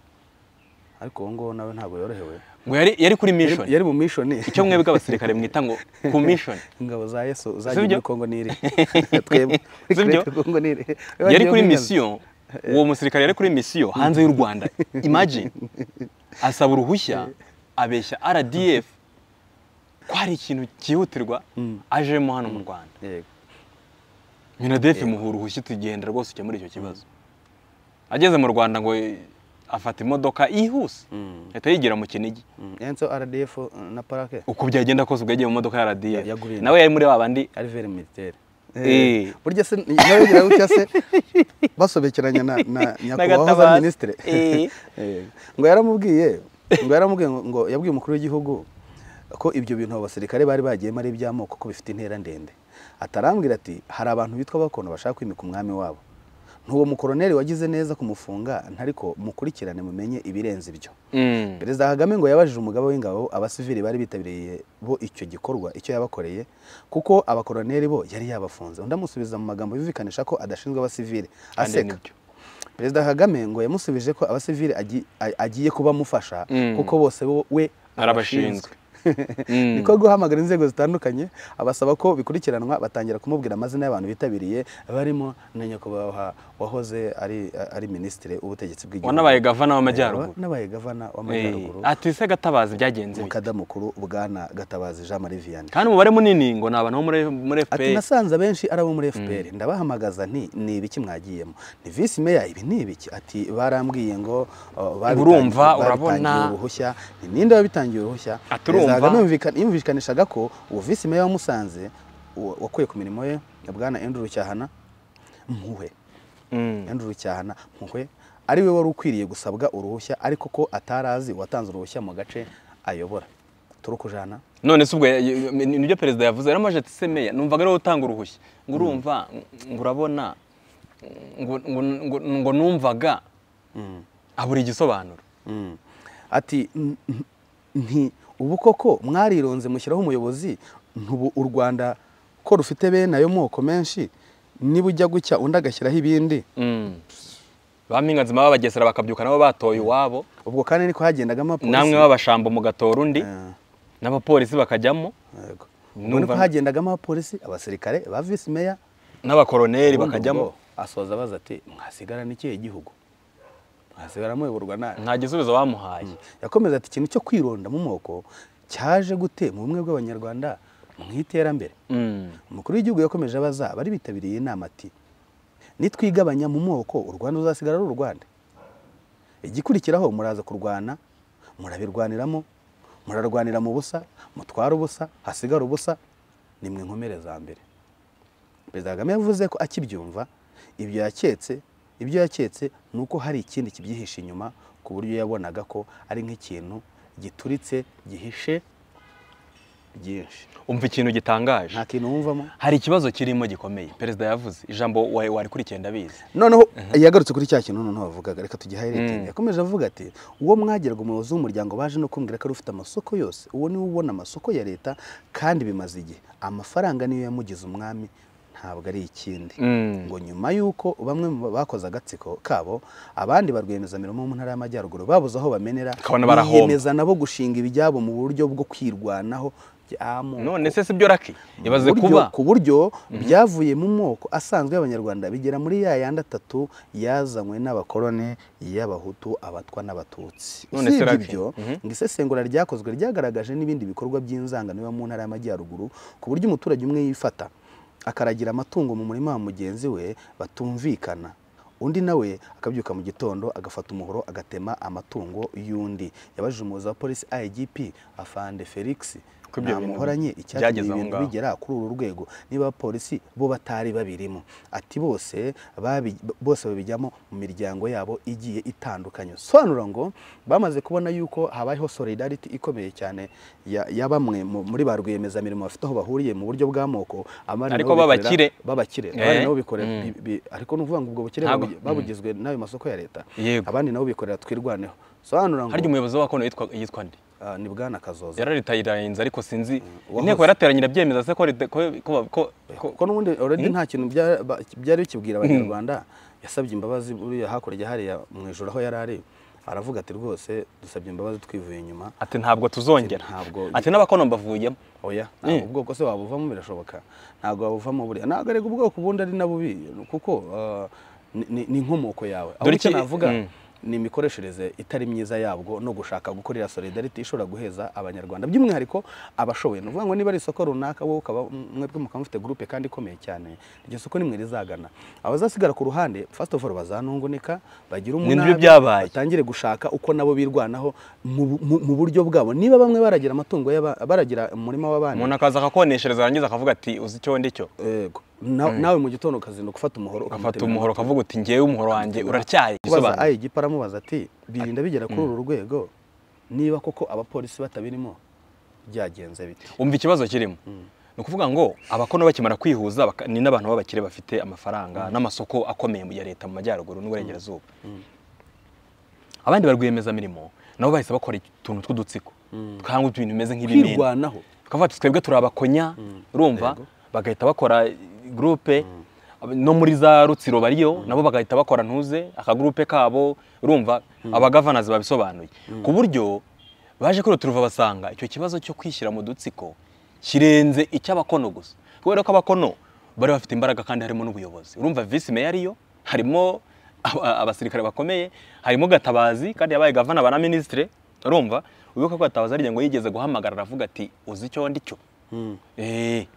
ariko uwo nguwo nawe ntabwo yorohewe ngo yari yari kuri Yari- mission yari mu mishoni icyo mwebwe abasirikare mwita ngo ku mission ingabo za yesu Si zagiye byo? muri kongo niri twebwe Si byo? Twebwe kongo niri yari kuri mission uwo musirikare yari kuri mission hanze y'u Rwanda imagine asaba uruhushya abeshya RDF ko hari ikintu cyihutirwa ajemo hano mu Rwanda yego minadef muha uruhushya tugenda rwose ukemura icyo kibazo ageze mu Rwanda ngo afata imodoka yihuse Mm. ahita yigira mu Kinigi Mm. enzo rdf uh, na parake uko byagenda kose ubwo yagiye mu modoka ya RDF Yaguriye. nawe yari muri babandi ari veri militaire Eh. Eh, burya se nawe ngira gutya se basobekeranya na na nyakubahwa Gatabazi. minisitiri Eh. ngo yaramubwiye ngo yaramubwiye ngo- ngo yabwiye umukuru w'igihugu ko ibyo bintu abo basirikare bari bagiyemo ari iby'amoko ko bifite intera ndende atarambwira ati hari abantu bitwa abakono bashaka kwimika umwami wabo ntuwo mukoroneri wagize neza kumufunga ntariko mukurikirane mumenye ibirenze ibyo Mm. perezida kagame ngo yabajije umugaba w'ingabo abasivili bari bitabiriye bo icyo gikorwa icyo yabakoreye kuko abakoroneri bo yari yabafunze undi amusubiza mu magambo yumvikanisha ko adashinzwe abasivili Kandi aseka nibyo. perezida kagame ngo yamusubije ko abasivili agi- a- agiye kuba amufasha Mm. kuko bose bo- we Arabashinzwe. Mm. niko guhamagara inzego zitandukanye abasaba ko bikurikiranwa batangira kumubwira amazina y'abantu bitabiriye barimo na nyakubahwa wahoze ari ari minisitiri w'ubutegetsi bw'igihugu wanabaye gavana w'amajyaruguru wanabaye gavana w'amajyaruguru Eh, ati se gatabazi byagenze bite?" umukada mukuru bwana gatabazi jean marie vianney kandi umubare munini ngo ni abantu bo muri- muri ati fpr nasanze abenshi ari abo muri fpr ndabahamagaza nti ni ibiki mwagiyemo ni visi meya ibi ni ibiki ati barambwiye ngo uh, babitangi- Urumva, babitangiye urabona." uruhushya ni ninde wabitangiye uruhushya Ati, "Urumva." Perezida Kagame yumvika- yumvikanishaga ko uwo visi meya wamusanze wakuye ku mirimo ye bwana andrew cyahana mpuhwe Mm. Andrew Rucyahana mpuhwe ari we wari ukwiriye gusabwa uruhushya ariko ko atari azi uwatanze uruhushya mu gace ayobora turukujana none se ubwo ya- ya- ni- nibyo perezida yavuze yaramaje ati se meya numvaga ariwe utanga uruhushya ngo urumva ngo urabona ngo- ngo- ngo- ngo numvaga abura igisobanuro Mm. ati "N- n- nti ubu koko mwarironze mushyiraho umuyobozi ntubu u rwanda ko rufite bene ayo moko menshi niba ujya gucya undi agashyiraho ibindi Mm. ba mpinganzima b'abagesera bakabyuka nabo batoye iwabo ubwo kandi niko hagendagamo namwe abapolisi b'abashambo mugatora undi Eh, n'abapolisi bakajyamo yego. Ubwo Numva- niko hagendagamo abapolisi abasirikare ba visi meya n'abakoroneri Ubundi bakajyamo ubwo asoza abaza ati mwasigara n'ikihe gihugu mwasigara muyoborwa nabi nta gisubizo bamuhaye yakomeza ati ikintu cyo kwironda mu moko cyaje gute mu bumwe bw'abanyarwanda mu iterambere Mm. umukuru w'igihugu yakomeje abaza abari bitabiriye inama ati nitwigabanya mu moko u rwanda ruzasigara ari u rwanda igikurikiraho muraza kurwana murabirwaniramo murarwanira mu busa mutwara ubusa hasigara ubusa nimwe nkomere za mbere perezida kagame yavuze ko akibyumva ibyo yaketse ibyo yaketse ni uko hari ikindi kibyihishe inyuma ku buryo yabonaga ko ari nk'ikintu gituritse gihishe byinshi umva ikintu gitangaje nta kintu wumvamo hari ikibazo kirimo gikomeye perezida yavuze ijambo wa- warikurikiye ndabizi noneho yagarutse kuri cya kintu noneho bavugaga reka tugihayiretinge Mm. yakomeje avuga ati uwo mwageraga umuyobozi w'umuryango baje no kumbwira ko ari ufite amasoko yose uwo niwe ubona amasoko ya leta kandi bimaze igihe amafaranga niyo yamugize umwami ntabwo ari ikindi Mm. ngo nyuma y'uko bamwe mu bakoze agatsiko kabo abandi ba rwiyemezamirimo bo mu ntara y'amajyaruguru babuze aho bamenera Ukabona barahomba. nabo gushinga ibyabo mu buryo bwo kwirwanaho by'amoko none se si byo raki ibaze ku buryo- kuba ku buryo byavuye mu moko asanzwe y'abanyarwanda bigera muri ya yandi atatu yazanywe n'abakoroni y'abahutu abatwa n'abatutsi None se usibye Lucky, ibyo mhm. ngo isesengura ryakozwe ryagaragaje n'ibindi bikorwa by'inzangano yo mu ntara y'amajyaruguru ku buryo umuturage umwe yifata akaragira amatungo mu murima wa mugenzi we batumvikana undi nawe akabyuka mu gitondo agafata umuhoro agatema amatungo y'undi yabajije umuyobozi wa polisi igp afande felix Ko ibyo nta bintu muhoranye icyatumye byageze ibi aho bintu ngaho. bijya bagera kuri uru rwego niba abapolisi bo batari babirimo ati bose babi- bose babijyamo mu miryango yabo igiye itandukanye sobanura ngo bamaze kubona yuko habayeho solidarity ikomeye cyane ya, ya bamwe mu- muri ba rwiyemezamirimo bafite aho bahuriye mu buryo bw'amoko abandi Ariko nabo bikorera- b'abakire. b'abakire Eh. abandi nabo bikorera Mm. bi- bi- ariko ni ukuvuga ngo ubwo bukire Ntabwo- babugi- babugizwe n'ayo masoko ya leta Yego. abandi nabo bikorera twirwaneho sobanura ngo harya umuyobozi w'abakono yitwa yitwa nde ah, ni bwana kazoza yararitayirinze ariko sinzi wahoze. inteko yarateranye irabyemeza se ko rite- ko- ko- ko- ko- ko n'ubundi already nta kintu bya- ba- byari bikibwira abanyarwanda yasabye imbabazi buriya hakurya hariya mu ijoro aho yari ari aravuga ati rwose dusabye imbabazi twivuye inyuma ati ntabwo tuzongera Ati, "Ntabwo- ati n'abakono mbavuyemo oya Mm. ntabwo ubwoko se wabuvamo birashoboka ntabwo wabuvamo buriya ntabwo arega ubwoko ubundi ari na bubi kuko ah, ni- ni- ni inkomoko yawe Dore ahubwo icyo iki- navuga Mm. ni imikoreshereze itari myiza yabwo no gushaka gukorera solidarity ishobora guheza abanyarwanda by'umwihariko abashoboye ni ukuvuga ngo niba ari isoko runaka wowe ukaba mwebwe mukaba mufite gurupe kandi ikomeye cyane iryo soko nimwe rizagana abazasigara ku ruhande first of all bazanungunika bagire Ni umunabi byo byabaye. batangire gushaka uko nabo birwanaho mu- mu mu buryo bwabo niba bamwe baragira amatungo y'aba- baragira umurima w'abandi umuntu akaza akakoneshereza yarangiza akavuga ati uzi icyo ndi cyo yego Na- nawe mu gitondo ukazinduka ufata umuhoro ugafata ukamutemera umuhoro amatwi. ukavuga uti ngewe umuhoro wanjye uracyaye kubaza igisobanuro ayi gipa aramubaza ati birinda bigera kuri uru rwego niba koko abapolisi batabirimo byagenze bite umva ikibazo kirimo ni ukuvuga ngo abakono bakimara kwihuza baka- ni n'abantu b'abakire bafite amafaranga n'amasoko akomeye ya leta mu majyaruguru n'uburengerazuba abandi barwiyemezamirimo nabo bahise bakora utuntu tw'udutsiko twangwa ibintu bimeze nk'ibimina kwirwanaho tukavuga ati twebwe turi abakonya urumva Yego. bagahita bakora gurupe no muri za rutsiro bariyo nabo bagahita bakora ntuze akagurupe kabo urumva abagavanazi babisobanuye ku buryo baje kuri turuva basanga icyo kibazo cyo kwishyira mu dutsiko kirenze icy'abakono gusa kubera ko abakono bari bafite imbaraga kandi harimo n'ubuyobozi urumva visi meya ariyo harimo aba- abasirikare bakomeye harimo gatabazi kandi yabaye gavana ba na minisitire urumva wibuka ko gatabazi ari ngo yigeze guhamagara aravuga ati uzi icyo ndi cyo Eh,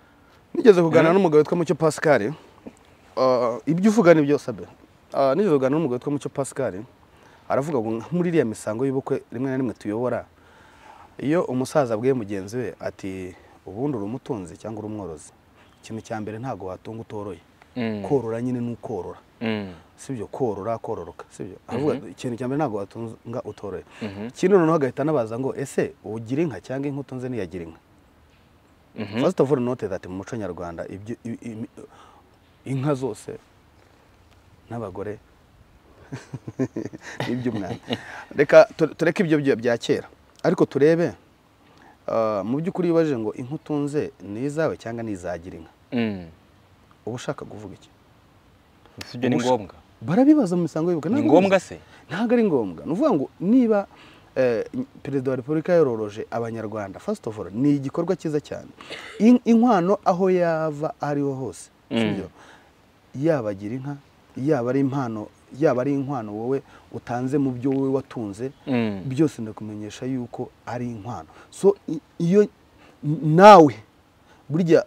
nigeze kuganira n'umugabo witwa mucyo pascal Ah, ibyo uvuga ni byo sabe Ah, nigeze kuganira n'umugabo witwa mucyo pascal aravuga ngo muri iriya misango y'ubukwe rimwe na rimwe tuyobora iyo umusaza abwiye mugenzi we ati ubundi uri umutunzi cyangwa uri umworozi ikintu cya mbere ntabwo watunga utoroye Mm. korora nyine ni ukorora mm, sibyo korora kororoka sibyo avuga ikintu cya mbere ntabwo watunga utoroye ikindi noneho agahita anabaza ngo ese ugira inka cyangwa inka utunze ntiyagira inka first of all note that mu muco nyarwanda ibyo- i- i- inka zose n'abagore n'iby'umwana reka tu- tureke ibyo bya- bya kera ariko turebe ah, mu by'ukuri wibaje ngo inka utunze ni izawe cyangwa ni izagira inka mm. uba ushaka kuvuga iki Si byo ni Ubusha- ngombwa barabibaza mu misango y'ubukwe ni ntabwo ngombwa se ntabwo ari ngombwa ni ukuvuga ngo niba eh, perezida wa repubulika yororoje abanyarwanda first of all ni igikorwa cyiza cyane In- inkwano aho yava ariho hose sibyo? yaba agira inka yaba ari impano yaba ari inkwano wowe utanze mu byo wowe watunze Mm. byose ndakumenyesha yuko ari inkwano so i- iyo nawe burya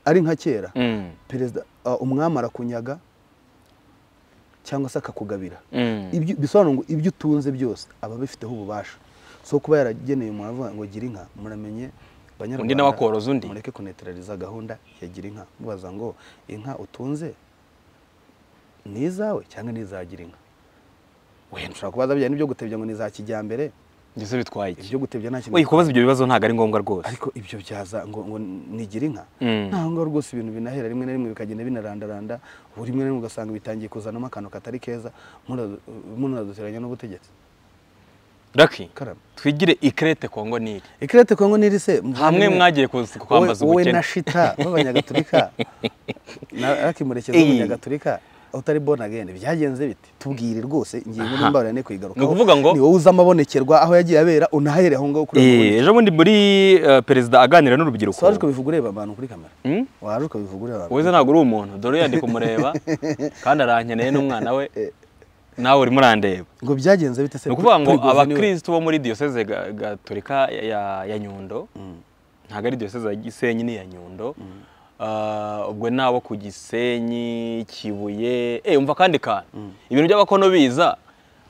ari nka kera Mm, perezida ah, umwami arakunyaga cyangwa se akakugabira mm. Ibyo- bisobanura ngo ibyo utunze byose aba abifiteho ububasha so kuba yarageneye umuntu avuga ngo gira inka muramenye banyarwanda Undi nawe akoroza undi. mureke kuneterariza gahunda ya gira inka mubaza ngo inka utunze ni izawe cyangwa ni izagira inka wenda ushobora kubaza bijyanye n'ibyo gutebya ngo ni za kijyambere Njye se bitwaye iki ibyo gutebya nta kintu Oya, kubaza ibyo bibazo ntabwo ari ngombwa rwose ariko ibyo byaza ngo ngo nigira inka Mm. ntaho ngaho rwose ibintu binahera rimwe na rimwe bikagenda binarandaranda buri rimwe na rimwe ugasanga bitangiye kuzanamo akantu katari keza muradu- munaduteranya n'ubutegetsi raki karame twigire ikirete kongo nili ikirete kongo niri se muvandimwe, hamwe mwagiye kuzi- kwambaza wowe wowe ubukene na shita b'abanyagatulika na akimurekezi Iyi. w'umunyagatulika utari born again byagenze bite tubwire rwose ingingo Aha. n'imbarane kuyigaruka Ni ukuvuga ngo- ni wowe uzi amabonekerwa aho yagiye abera unahere aho ngaho kuri ayo Eh, mabonekerwa. ejo bundi muri eh, perezida aganira n'urubyiruko So waje ukabivuga ureba abantu kuri kamera Mm? waje ukabivuga ureba abantu wowe se ntabwo uri umuntu dore yandi kumureba kandi arankeneye n'umwana we nawe urimo urandeba ngo byagenze bite se ni ukuvuga ngo Prigozi niwe- abakirisitu bo muri diyoseze ga- gatolika ya- ya- ya nyundo ntabwo ari diyoseze ya gisenyi ni iya nyundo Ah, ubwo nabo ku gisenyi kibuye eh umva kandi kantu ibintu by'abakono biza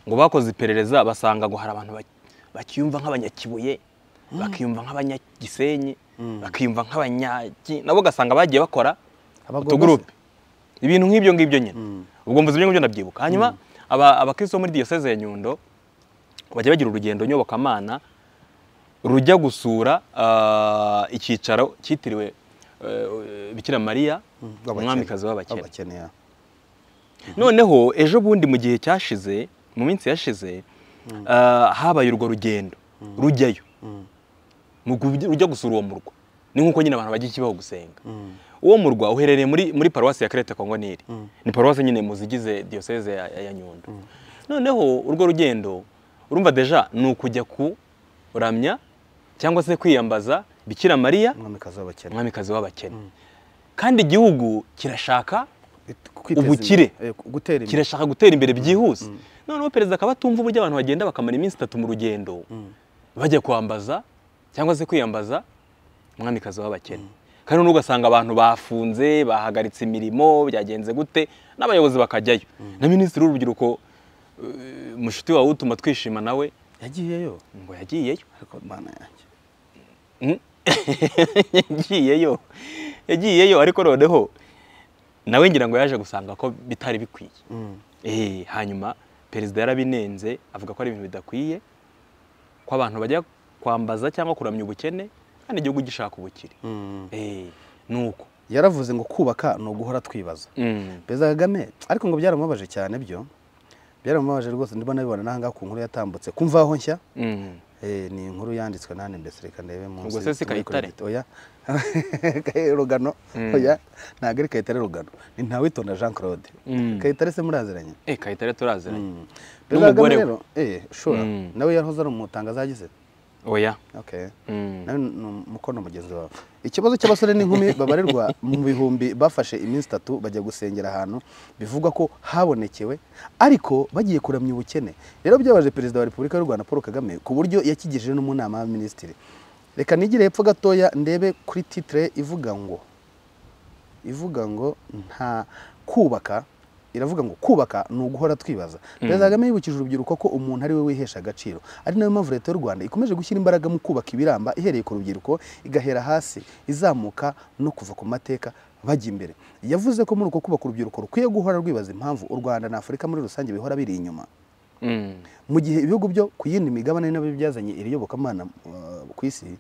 ngo bakoze iperereza basanga ngo hari abantu ba- bakiyumva nk'abanyakibuye bakiyumva nk'abanyagisenyi bakiyumva nk'abanyaki nabo ugasanga bagiye bakora Abagome utugurupe ibintu nk'ibyo ngibyo nyine ubwo mvuze ibyo ngibyo ndabyibuka hanyuma aba- abakristo bo muri diyoseze ya nyundo bajya bagira urugendo nyobokamana rujya gusura ah, icyicaro cyitiriwe eh, bikira mariya W'abakene. umwamikazi w'abakene w'abakene ya. noneho ejo bundi mu gihe cyashize mu minsi yashize ah, habaye urwo rugendo rujyayo Mu gu- ujya gusura uwo murwa ni nk'uko nyine abantu bajya ikibaho gusenga uwo murwa uherereye muri muri paruwasi ya kerete kongoniri ni paruwasi nyine mu zigize diyoseze ya, ya, ya nyundo noneho urwo rugendo urumva deja ni ukujya kuramya cyangwa se kwiyambaza bikira mariya umwamikazi w'abakene umwamikazi w'abakene kandi igihugu kirashaka Kwiteza imbere. Ubukire. Eh, gutera imbere kirashaka gutera imbere byihuse noneho perezida akaba atumva uburyo abantu bagenda bakamara iminsi itatu mu rugendo bajya kwambaza cyangwa se kwiyambaza umwamikazi w'abakene kandi noneho ugasanga abantu bafunze bahagaritse imirimo byagenze gute n'abayobozi bakajyayo na minisitiri w'urubyiruko eh, mushuti wawe utuma twishima nawe yagiyeyo ngo yagiyeyo ariko mana yanjye Mm. yagiyeyo yagiyeyo ariko noneho nawe ngira ngo yaje gusanga ko bitari bikwiye Eh, hanyuma perezida yarabinenze avuga ko ari ibintu bidakwiye ko abantu bajya kwambaza cyangwa kuramya ubukene kandi igihugu gishaka ubukire Eh, ni uko yaravuze ngo kubaka ni uguhora twibaza Mm. perezida kagame ariko ngo byaramubabaje cyane byo byaramubabaje rwose ndimo nabibona n'ahangaha ku nkuru yatambutse kumva aho nshya Mm. Eh, ni inkuru yanditswe nane mbese reka ndebe munsi Ubwo se si tubure kuri Kayitare? gito. oya Kayi- rugano oya ntabwo ari kayitare rugano ni ntawitonda jean claude Mm. kayitare se muraziranye Eh, kayitare turaziranye Mm. perezida N'umugore kagame we. rero eh shora Mm. nawe yahoze ari umutangaza yagize oya okay Mm. nawe ni umukono mugenzi wawe ikibazo cy'abasore n'inkumi babarirwa mu bihumbi bafashe iminsi itatu bajya gusengera ahantu bivugwa ko habonekewe ariko bagiye kuramya ubukene rero byabaje perezida wa repubulika y'u rwanda paul kagame ku buryo yakigejeje no mu nama y'abaminisitiri reka nigire hepfo gatoya ndebe kuri titire ivuga ngo ivuga ngo nta kubaka iravuga ngo kubaka ni uguhora twibaza perezida kagame yibukije urubyiruko ko umuntu ari we wihesha agaciro ari nayo mpamvu leta y'u rwanda ikomeje gushyira imbaraga mu kubaka ibiramba ihereye ku rubyiruko igahera hasi izamuka no kuva ku mateka bajya imbere yavuze ko muri uko kubaka urubyiruko rukwiye guhora rwibaza impamvu u rwanda na afurika muri rusange bihora biri inyuma Mm. mu gihe ibihugu byo ku yindi migabane nabyo byazanye iri yobokamana uh, ku isi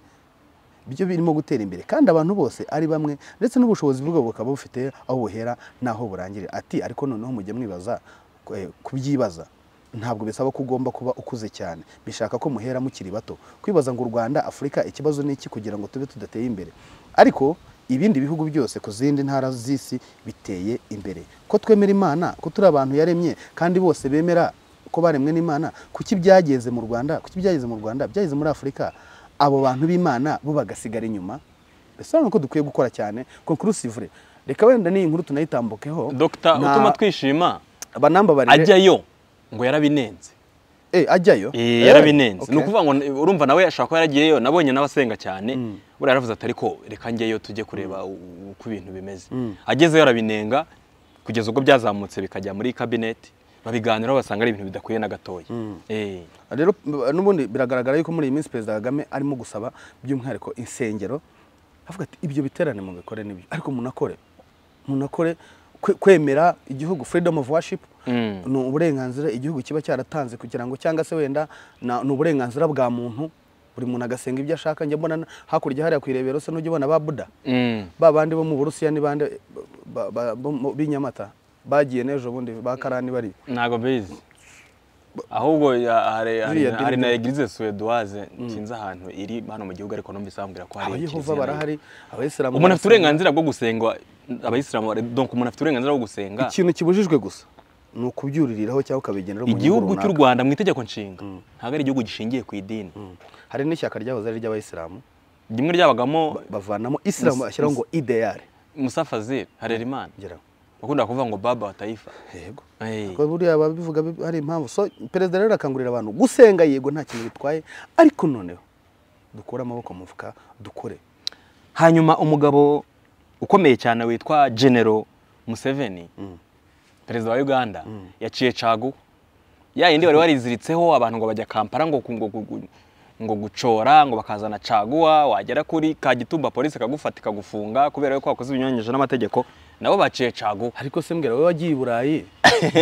byo birimo gutera imbere kandi abantu bose ari bamwe ndetse n'ubushobozi bwabo bukaba bufite aho buhera n'aho burangirira ati ariko noneho mujye mwibaza eh, kubyibaza ntabwo bisaba ko ugomba kuba ukuze cyane bishaka ko muhera mukiri bato kwibaza ngo u rwanda afurika ikibazo ni iki kugira ngo tube tudateye imbere ariko ibindi bihugu byose ku zindi ntara z'isi biteye imbere ko twemera imana ko turi abantu yaremye kandi bose bemera ko baremwe n'imana kuki byageze mu rwanda kuki byageze mu rwanda byageze muri afurika abo bantu b'imana bo bagasigara inyuma mbese urabona ko dukwiye gukora cyane conclusivure reka wenda n'iyi nkuru tunayitambukeho dr Na- utuma twishima banambabarire ajyayo ngo yarabinenze Eh, ajyayo Eh, Eh, yarabinenze okay. ni ukuvuga ngo urumva nawe ashobora kuba yaragiyeyo nabonye nawe asenga cyane buriya yaravuze ati ariko reka ngeyo tujye kureba u- uko ibintu bimeze agezeyo arabinenga kugeza ubwo byazamutse bikajya muri kabineti babiganiraho basanga ari ibintu bidakwiye na gatoya Eh, rero b- n'ubundi biragaragara yuko muri iyi minsi perezida kagame arimo gusaba by'umwihariko insengero avuga ati ibyo biterane mu bikore n'ibyo ariko munakore munakore kwe- kwemera igihugu freedom of worship Mm. ni uburenganzira igihugu kiba cyaratanze kugira ngo cyangwa se wenda na- ni uburenganzira bwa muntu buri muntu agasenga ibyo ashaka njya mbona na- hakurya hariya ku irebero se n'ujya ubona ba buda mm, ba bandi bo mu burusiya ni bande ba- ba- bo mu- b'i nyamata bagiye n'ejo bundi ba karani bari ntabwo bizi ahubwo ya- hari- hari Biriya na- hari na dini- egirize suweduwaze sinzi ahantu iri hano mu gihugu ariko numvise bambwira ko hari abayehova barahari abayisilamu umuntu afite barahari. uburenganzira bwo gusenga abayisilamu bari- donc umuntu afite uburenganzira bwo gusenga ikintu kibujijwe gusa ni ukubyuririraho cyangwa ukabigenera mu igihugu nyungu cy'u runaka. rwanda mu itegeko nshinga ntabwo ari igihugu gishingiye ku idini hari n'ishyaka ryahoze ari iry'abayisilamu rimwe ryabagamo bavanamo isilamu Mus- bashyiraho ngo ideyari musa fazil harerimana ngeraho bakunda kuvuga ngo baba wa taifa yego Eh, Ko buriya babivuga bi- hari impamvu so perezida rero arakangurira abantu gusenga yego nta kintu bitwaye ariko noneho dukure amaboko mu mufuka dukore hanyuma umugabo ukomeye cyane witwa genero museveni perezida wa uganda yaciye cagu ya yindi wari wariziritseho abantu ngo bajya kampala ngo ngo, ngo, ngo gucora ngo bakazana caguwa wagera kuri kagitumba polisi ikagufata ikagufunga kubera ko wakoze ibinyuranyije n'amategeko nabo baciye cagu ariko se mbwira wowe wagiye i burayi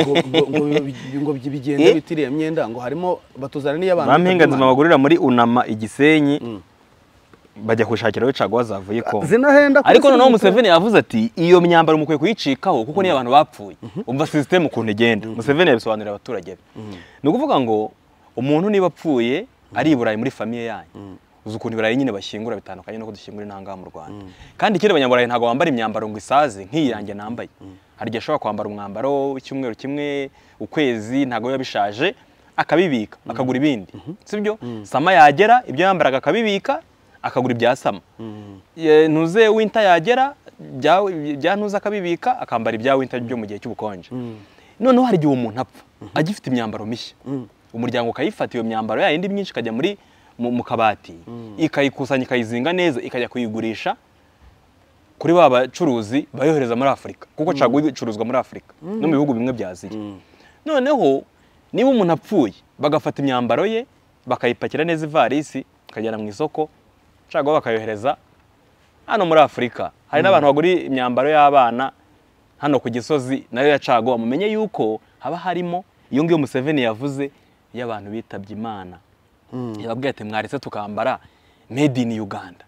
ngo- ngo- ngo bi- ngo bi- bigende Eh? bitiriye imyenda ngo harimo batuzana n'iyo abantu bampingazima bagurira muri unama igisenyi bajya gushakiraho caguwa zavuye kongo zinahenda kuri ariko noneho serivisi. museveni yavuze ati iyo myambaro mukwiye kuyicikaho kuko niyo abantu bapfuye umva sisiteme ukuntu igenda museveni yabisobanurira abaturage be ni ukuvuga ngo umuntu niba apfuye ari i burayi muri famiye yanyu uzi ukuntu ibirayi nyine bashyingura bitandukanye nuko dushyingura intanga mu Rwanda kandi ikindi abanyaburayi ntabwo bambara imyambaro ngo isaze nk'iyi yanjye nambaye hari igihe ashobora kwambara umwambaro w'icyumweru kimwe ukwezi ntabwo biba bishaje akabibika akagura ibindi sibyo sama yagera ibyo yambaraga akabibika akagura ibya sama Ye- ntuze winta yagera ibya- ibya ntuze akabibika akambara ibya winta byo mu gihe cy'ubukonje noneho hari igihe umuntu apfa agifite imyambaro mishya umuryango ukayifata iyo myambaro yayindi myinshi ikajya muri mu mu kabati ikayikusanya ikayizinga neza ikajya kuyigurisha kuri ba bacuruzi bayohereza muri afurika kuko caguwa ibicuruzwa muri afurika no mu bihugu bimwe bya aziya noneho niba umuntu apfuye bagafata imyambaro ye bakayipakira neza ivarisi ikagera mu isoko caguwa bakayohereza hano muri afurika hari n'abantu bagura imyambaro y'abana hano ku gisozi nayo ya caguwa mumenye yuko haba harimo iyo ngiyo museveni yavuze y'abantu bitabye imana yababwiye ati mwaretse tukambara made in uganda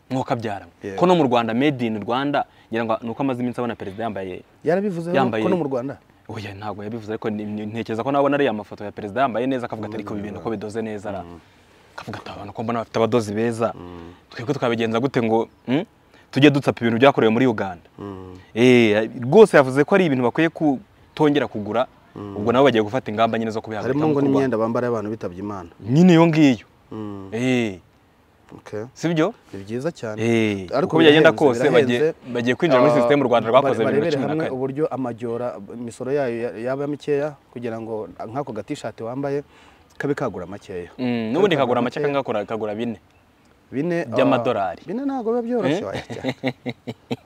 mwokabyara Yeah. ko no mu rwanda made in rwanda ngira ngo ni uko amaze iminsi abona perezida yambaye yarabivuze Yambaye- ko no mu rwanda oya ntabwo yabivuze ariko ni- ni- ntekereza ko nabona ariya mafoto ya perezida yambaye neza akavuga ati ariko ibi bintu ko bidoze neza ra akavuga ati abantu ko mbona bafite abadozi beza twebwe tukabigenza gute ngo mm, tujye dutsapa ibintu byakorewe muri uganda Eh, rwose yavuze ko ari ibintu bakwiye kutongera kugura ubwo nabo bagiye gufata ingamba nyine zo kubihagarika harimo mu ngo Rwanda. n'imyenda bambara y'abantu bitabye imana nyine iyo ngiyo Mm. Eh, Okay. si byo ni byiza cyane Eh, uko byagenda kose bagiye- bagiye kwinjira muri Ah, sisitemu u Rwanda rwakoze bare- bibiri na barebere cumi na hamwe kane. uburyo amajyora imisoro yayo ya- yaba mikeya kugira ngo nk'ako gatishati wambaye kabe kagura makeya Mm, n'ubundi Kabe kagura make kagakora- kagura bine bine ah, by'amadolari. bine ntabwo biba byoroshye Eh? waya cyane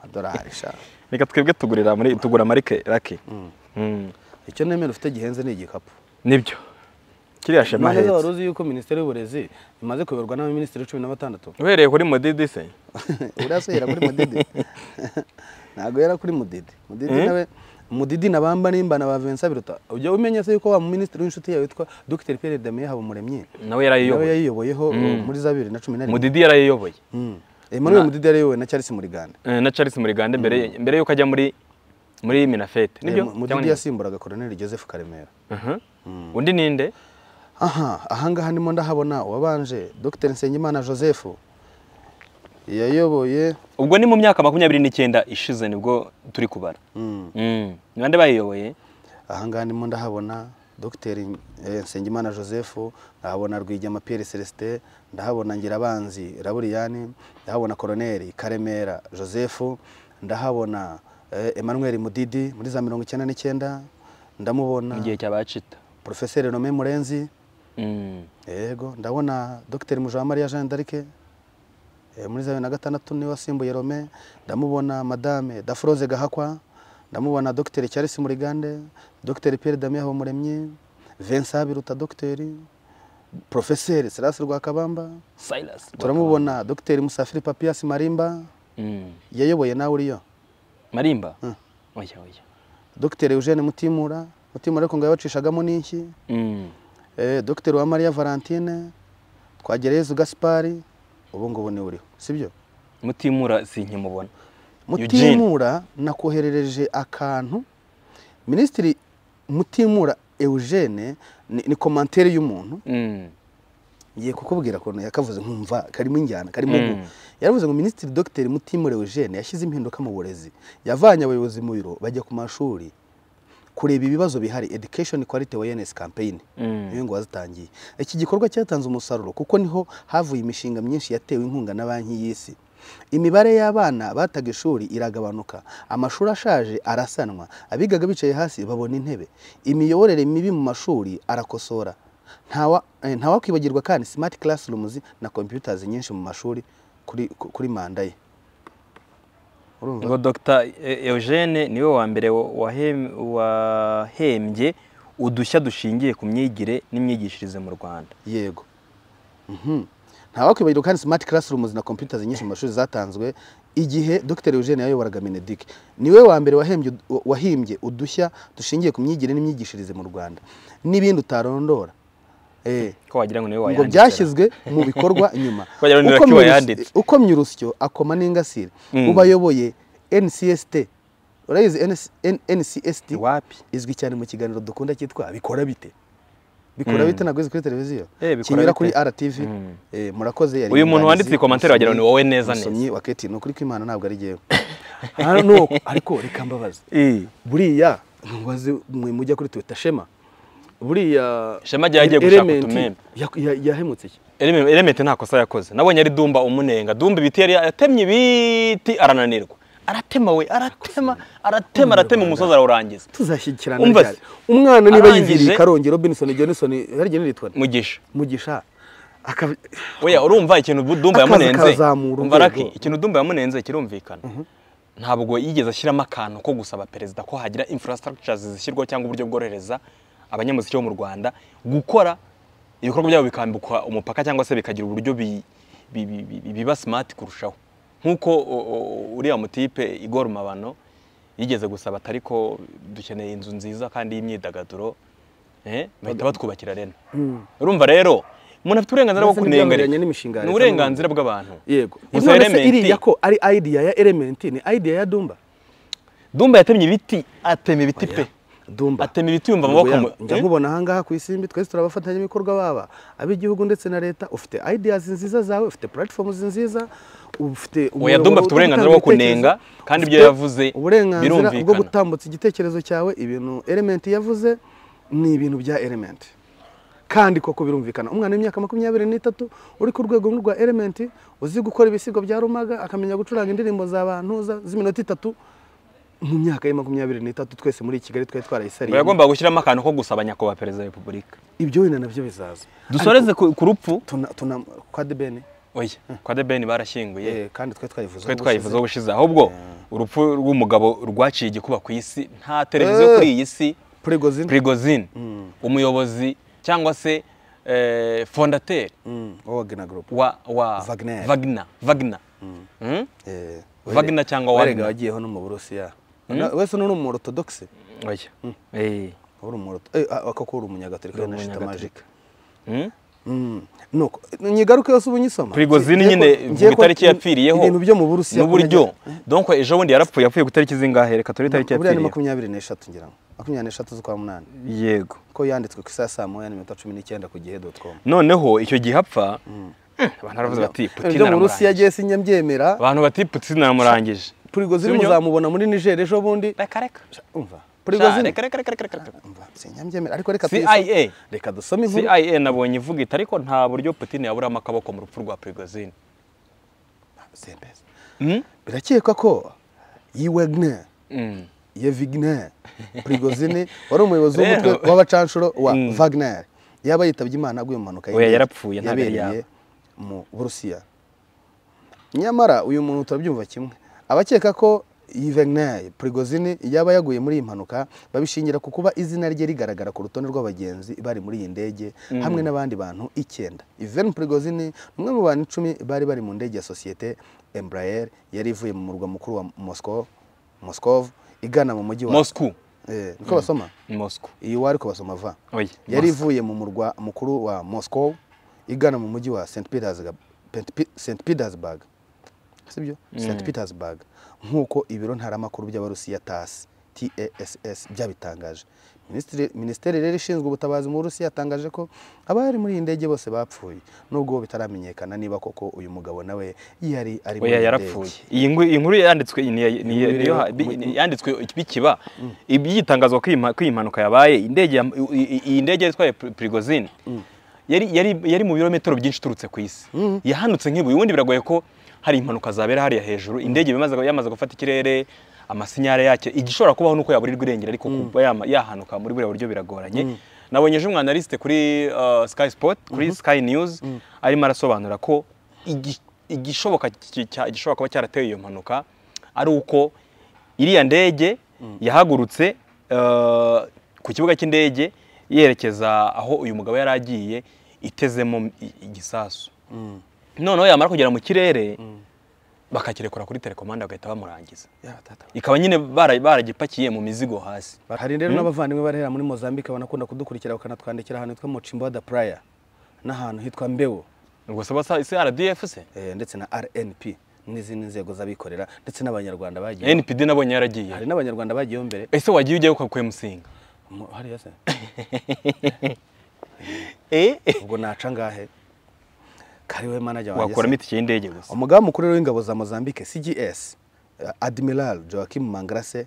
amadolari sha reka twebwe tugurira muri tugura muri ke- rake Mm. icyo nemera ufite gihenze ni igikapu nibyo kiriya shema None se wari ahetse uzi yuko minisiteri y'uburezi imaze kuyoborwa n'abaminisitiri cumi na batandatu uhereye kuri modidi se uriya se yera kuri mudidi ntabwo yera kuri mudidi mudidi Eh? nawe mudidi nabamba nimba na ba Vincent Biruta ujya umenya se yuko wa minisitiri w'inshuti yawe witwa Dr Pierre Damien Habumuremyi nawe nawe yarayiyoboye yayiyoboyeho uh, muri za bibiri na cumi na rimwe modidi yarayiyoboye Mm. Emmanuel Mudidi yarayobowe na Charles Murigande Eh, na charles murigande mbere mbere yuko ajya muri muri minafete nibyo Eh, Mu- Cyangwa Mudidi ni- yasimburaga Colonel Joseph Karemera Aha. undi ninde aha ahangaha ndimo ndahabona uwabanje Dr Nsengimana Joseph yayoboye ubwo ni mu myaka makumyabiri n'icyenda ishize nibwo turi kubara Mm. Mm. ni bande bayiyoboye ahangaha ndimo ndahabona dr nsengimana joseph ndahabona rwigema pierre celestin ndahabona ngirabanzi raburiyani ndahabona koroneri karemera joseph ndahabona eh, emmanuel mudidi muri za mirongo icyenda n'icyenda ndamubona mu gihe cyabacita porofeseri nome murenzi Mm. yego ndabona dr mujawamariya jean d'arc eh, muri za bibiri na gatandatu niwe wasimbuye rome ndamubona madame dafroze gahakwa ndamubona dr charles murigande dr pierre damien habumuremyi vincent biruta dr profeseri serasi rwakabamba silas turamubona dr musafiri papias marimba Mm. yayoboye nawe uriyo marimba Mm. oya oya dr eugene mutimura mutimura ariko ngo yabacishagamo n'iki Mm. Eh, Dr Uwamariya Valentine Twagereyezu Gaspari ubu ngubu ni uriho sibyo mutimura sinkimubona Eugene. Mutimura nakoherereje akantu Minisitiri Mutimura Eugene ni, ni komantere y'umuntu Mm. ngiye kukubwira ukuntu yakavuze nkumva karimo injyana karimo Mm. mm. yaravuze ngo Minisitiri Dr Mutimura Eugene yashyize impinduka mu burezi yavanye abayobozi mu biro bajya ku mashuri kureba ibibazo bihari education quality awareness campaign Mm. niyo ngo wazitangiye iki gikorwa cyatanze umusaruro kuko niho havuye imishinga myinshi yatewe inkunga na banki y'isi imibare y'abana bataga ishuri iragabanuka amashuri ashaje arasanwa abigaga bicaye hasi babona intebe imiyoborere mibi mu mashuri arakosora ntawa- eh, ntawakwibagirwa kandi smart classrooms na computers nyinshi mu mashuri kuri, kuri manda ye Urumva? ngo dr E- eugene niwe wa mbere wa- wahem- wahembye udushya dushingiye ku myigire n'imyigishirize mu rwanda yego Mhm. ntawakwibagirwa kandi smart classrooms na computers nyinshi mu mashuri zatanzwe igihe dr eugene yayoboraga mineduc niwe wa mbere wahembye wahimbye udushya dushingiye ku myigire n'imyigishirize mu rwanda n'ibindi utarondora Eh, ko wagira ngo niwe ngo wayanditse byashyizwe mu bikorwa nyuma Wagira ngo ni Uko Lucky Myurus- wayanditse. uko myurusyo akoma n'ingasire Mm. ubayoboye ncst urayizi NS- N- ncst Ni wapi izwi cyane mu kiganiro dukunda cyitwa bikora bite bikora bite ntabwo uzi kuri televiziyo Eh, bikora kinyura bite? kuri rtv eh, murakoze yari Uyu muntu umwanditsi, wanditse iyi commentaire wagira ngo ni wowe neza neza. umusomyi wa keti ni ukuri kw'imana ntabwo ari jyewe Ah, no, ariko reka mbabaze buriya ntubaze mwe mujya kuri twita shema buriya Shema ajya yagiye gushaka element utumembe. ya- ya- yahemutse iki Eleme- elementi nta kosa yakoze nabonye ari dumba umunenga dumba ibiti yari yatemye ibiti arananirwa aratema we aratema aratema aratema umusozi arawurangiza tuzashyikirana Umva cyane se. umwana niba Arangije- yiviriye karongi robinson johnson harya nitwa nde? mugisha mugisha akaba oya urumva ikintu bu- dumba Akaza yamunenze kazamura umva urwego. raki ikintu dumba yamunenze kirumvikana ntabwo yigeze ashyiramo akantu ko gusaba perezida ko hagira infrastructures zishyirwaho cyangwa uburyo bworohereza abanyamuziki bo mu rwanda gukora ibikorwa byabo bikambuka umupaka cyangwa se bikagira uburyo bi- bi- bi- bi- biba smart kurushaho nk'uko o- o- uriya mutipe igor mabano yigeze gusaba atari ko dukeneye inzu nziza kandi y'imyidagaduro eh, bahita batwubakira reno urumva rero umuntu afite uburenganzira bwo Ndetse kunenga n'ibyamuberanye ariko. n'imishinga ya ni leta uburenganzira bw'abantu yego Gusa none se Elementi- iriya ko ari idea ya element ni idea ya dumba Dumba yatemye ibiti atema ibiti pe dumba atema ibiti yumva amaboko mu- njya eh? nkubona ahangaha ku isimbi twese turi abafatanyabikorwa baba ab'igihugu ndetse na leta ufite ideas nziza zawe ufite platforms nziza ufite Oya, umuyoboro Dumba afite wo uburenganzira gutanga bwo kunenga, ibitekerezo. kandi ibyo Ufite yavuze uburenganzira bwo birumvikana. gutambutsa igitekerezo cyawe ibintu element yavuze ni ibintu bya element kandi koko birumvikana umwana w'imyaka makumyabiri n'itatu uri ku rwego rumwe rwa element uzi gukora ibisigo bya rumaga akamenya gucuranga indirimbo z'abantu za- z'iminota itatu mu myaka ye makumyabiri n'itatu twese muri kigali twari Ngo twarayisariyemo yagombaga gushyiramo akantu ko gusaba nyakubahwa perezida wa repubulika ibyo wenda nabyo bizaza dusoreze ku ku rupfu tuna tuna kwa debeni oya kwa debeni barashyinguye eh kandi twe twayivuze twe twayivuzeho ubushize ahubwo urupfu rw'umugabo rwaciye igikuba ku isi nta televiziyo Eh. kuri iyi si prigozin prigozine umuyobozi cyangwa se eh, fondateri mm wagner group wa wa Wagner. Wagner Wagner Mm? eh Wagner cyangwa warega Wagner. wagiyeho no mu Burusiya Na- wese n'uri mu orthodoxe oya eh uri mu Ortho- eh a- akako uri umunyagatolika Uri na shita umunyagatolika. magique Mm? mm nuko nyigaruke yose ubunyisoma Prigozine Ngiye ko- nyine ngiye vuga ko itariki yapfiriyeho ibintu byo mu Burusiya n'uburyo donc ejo bundi yarapfuye yapfuye ku itariki zingahe reka turi itariki buriya ni yapfiriyeho makumyabiri n'eshatu ngira ngo makumyabiri n'eshatu z'ukwa munani yego ko yanditswe ku isaha saa moya n'iminota cumi n'icyenda ku gihe dot com noneho icyo gihe apfa abantu baravuze bati ibyo Putin mu Burusiya aramurangije gihe sinjya mbyemera abantu bati Putin aramurangije Prigozine Sinyo? muzamubona muri Niger ejo bundi reka reka umva Sha, Prigozine reka reka reka reka reka umva sinyabyemera ariko reka tuyisome. CIA reka dusome inkuru CIA nabonye ivuga iti ariko nta buryo Putin yaburamo akaboko mu rupfu rwa Prigozine Sembeza. Mm? birakekwa ko yi Wagner Mm. ye Wagner Prigozine wari umuyobozi Rero. w'umutwe w'abacanshuro wa Mm. Wagner yaba yitabye Imana aguye mu mpanuka Oya, y'indege yarapfuye, ntabwo yari yabereye mu Burusiya nyamara uyu muntu turabyumva kimwe abakeka ko iyi Wagner Prigozine yaba yaguye muri iyi mpanuka babishingira ku kuba izina rye rigaragara ku rutonde rw'abagenzi bari muri iyi ndege hamwe n'abandi bantu icyenda Ivan Prigozine ni umwe mu bantu icumi bari bari mu ndege ya sosiyete Embraer yari ivuye mu murwa mukuru wa Moscow Moscow igana mu mujyi wa Moscow eh, niko basoma Moscow iyi wari ko basoma va oya yari ivuye mu murwa mukuru wa Moscow igana mu mujyi wa St Petersburg St Petersburg sibyo St Petersburg nk'uko ibiro ntaramakuru by'abarusiya TASS TASS byabitangaje Minisitiri- minisiteri rero ishinzwe ubutabazi mu Burusiya yatangaje ko abari muri iyi ndege bose bapfuye nubwo bitaramenyekana niba koko uyu mugabo nawe yari ari muri oya iyi yarapfuye ndege. iyi ngwi- iyi nkuru yanditswe ni- ni- ni- Inkuru niyo- iriho- bi- mu- mu- yanditswe bikiba ibyitangazwa ko iyi mpa- ko iyi mpanuka yabaye indege ya- i- i- iyi ndege yari itwaye Pri- Prigozine yari yari yari mu birometero byinshi uturutse ku isi yahanutse nk'ibuye ubundi biragoye ko hari impanuka zabera hariya hejuru indege yamaze yamaze gufata ikirere amasinyare yacyo igishobora kubaho nuko yaburirwa irengero ariko kuba yama- yahanuka muri buriya buryo biragoranye nabonye ejo umwanalisite kuri uh, Sky Sport kuri Sky News arimo arasobanura ko igi- igishoboka ki- cya- igishobora kuba cyarateye iyo mpanuka ari uko iriya ndege yahagurutse eh, ku kibuga cy'indege yerekeza aho uyu mugabo yari agiye itezemo i- igisasu noneho yamara kugera mu kirere bakakirekura kuri telekomanda bagahita bamurangiza Ya, tata. ikaba nyine bara- baragipakiye mu mizigo hasi hari rero n'abavandimwe barahera muri mozambique banakunda kudukurikira bakanatwandikira ahantu hitwa mucimbo da praya n'ahantu hitwa mbewo ubwo se basa isi rdf se eh, ndetse na rnp n'izindi nzego z'abikorera ndetse n'abanyarwanda bagiye npd nabonye yaragiye hari n'abanyarwanda bagiyeho mbere ese wagiye ujyayo ukakuye musinga Mu- hariya se ubwo naca ngahe kariwe manajya wanjye wakora se. imiti y'indege gusa umugambi mukuru rero w'ingabo za mozambique cgs eh, admiral joachim mangrase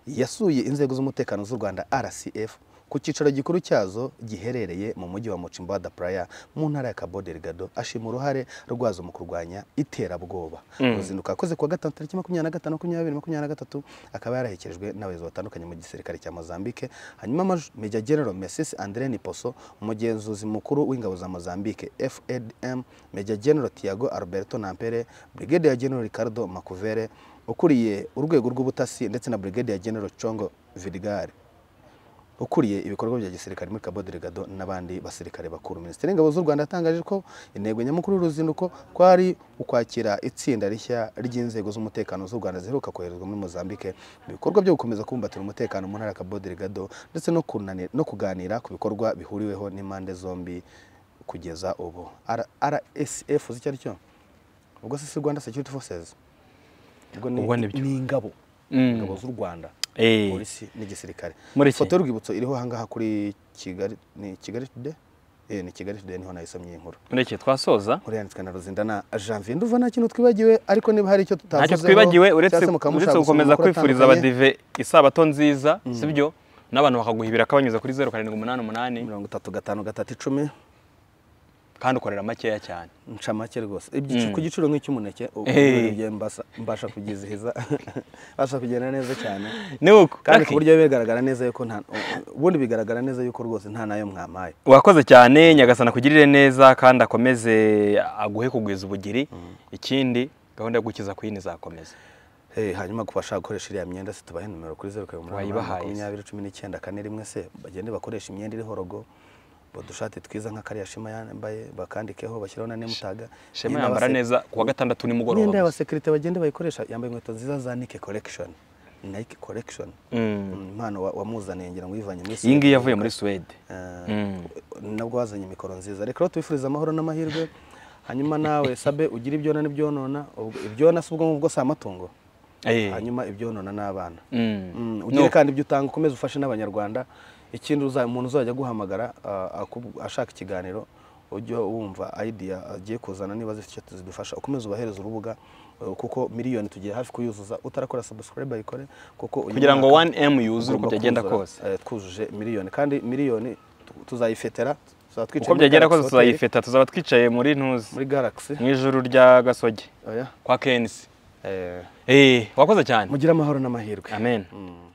yasuye inzego z'umutekano z'u rwanda rcf ku cyicaro gikuru cyazo giherereye mu mujyi wa mucimbada playa mu ntara ya cabo delgado ashima uruhare rwazo mu kurwanya iterabwoba uruzinduko yakoze kuwa gatanu tariki makumyabiri na gatanu makumyabiri makumyabiri na gatatu akaba yarahekejwe n'abayobozi batandukanye mu gisirikare cya mozambique hanyuma Maj- Major General Messi Andre Niposo umugenzuzi mukuru w'ingabo za Mozambique FADM Major General Tiago Alberto Nampere Brigadier General Ricardo Makuvere ukuriye urwego rw'ubutasi ndetse na Brigadier General Chongo Vidigare ukuriye ibikorwa bya gisirikare muri Cabo Delgado n'abandi basirikare bakuru Minisiteri y'Ingabo z'u Rwanda yatangaje ko intego nyamukuru y'uruzinduko kwari ukwakira itsinda rishya ry'inzego z'umutekano z'u Rwanda ziheruka koherezwa muri Mozambique mu bikorwa byo gukomeza kubumbatira umutekano mu ntara ya Cabo Delgado ndetse no, kunani- no kuganira ku bikorwa bihuriweho n'impande zombi kugeza ubu R- RSF uzi icyo ari cyo ubwo se si Rwanda Security Forces ubwo ni, Ubwo ni byo. ni ingabo Mm. ingabo z'u Rwanda Eh. polisi n'igisirikare Muri iki? ifoto y'urwibutso iriho ahangaha kuri kigali ni kigali tude eh ni kigali tude niho nayisomye iyi nkuru muri iki twasoza nkuru yanditswe na ruzinda na janvier ndumva nta kintu twibagiwe ariko niba hari icyo tutavuzeho ntacyo twibagiwe uretse cyangwa se mukamushaka uretse gusoma gukomeza amakuru kwifuriza atandukanye, abadive isabato nziza sibyo n'abantu bakaguhibira kabanyuze kuri zeru karindwi umunani umunani mirongo itatu gatanu gatatu icumi kandi ukorera makeya cyane nca make rwose Ibyici- ku giciro nk'icy'umuneke ubu Eh. buriya mbasa- mbasha kugizihiza mbasha kugenda neza cyane ni uko kandi Lucky, ku buryo bigaragara neza yuko nta ubundi bigaragara neza yuko rwose nta nayo mwamaye wakoze cyane nyagasana akugirire neza kandi akomeze aguhe kugwiza ubugiri ikindi gahunda yo gukiza kwini izakomeza Eh, hanyuma ku bashaka gukoresha iriya myenda se tubahe nimero kuri zeru karindwi umunani umunani Wayibahaye se. makumyabiri cumi n'icyenda kane rimwe se bagende bakoresha imyenda iriho rogo udushati twiza nka kariya shema yambaye bakandikeho bashyiraho na nemutaga shema yambara neza ku wa gatandatu imyenda nimugoroba y'abasekirite bagende bayikoresha yambaye inkweto nziza za nike collection nike collection Mm. Mm, impano wa- wamuzaniye ngira ngo uyivanye muri iyi ngiyi Suède. yavuye muri suwede Eh, Mm. nabwo wazanye imikoro nziza reka rero tubifuriza amahoro n'amahirwe hanyuma nawe sabe ugire ibyona n'ibyonona ubwo- ibyona si ubwo ngubwo si amatungo Eh. hanyuma ibyonona n'abana Mm. Mm, No. ugire kandi ibyo utanga ukomeze ufashe n'abanyarwanda ikindi uza- umuntu uzajya aguhamagara ah, akub- ashaka ikiganiro ujye wumva idea agiye kuzana niba zifite icyo zidufasha ukomeze ubahereze urubuga eh, kuko miliyoni tugiye hafi kuyuzuza utarakora subscribe ayikore kuko uyu kugira ngo mwaka 1m yuzure uko ugomba byagenda kuzura, kose eh, twujuje miliyoni kandi miliyoni tu- tuzayifetera tuzaba twicaye uko muri byagenda Galaxy kose Hotel, tuzayifeta tuzaba twicaye muri ntuzi muri Galaxy mu ijuru rya gasogi oya kwa kenisi Eh, Eh, wakoze cyane mugire amahoro n'amahirwe amen Mm.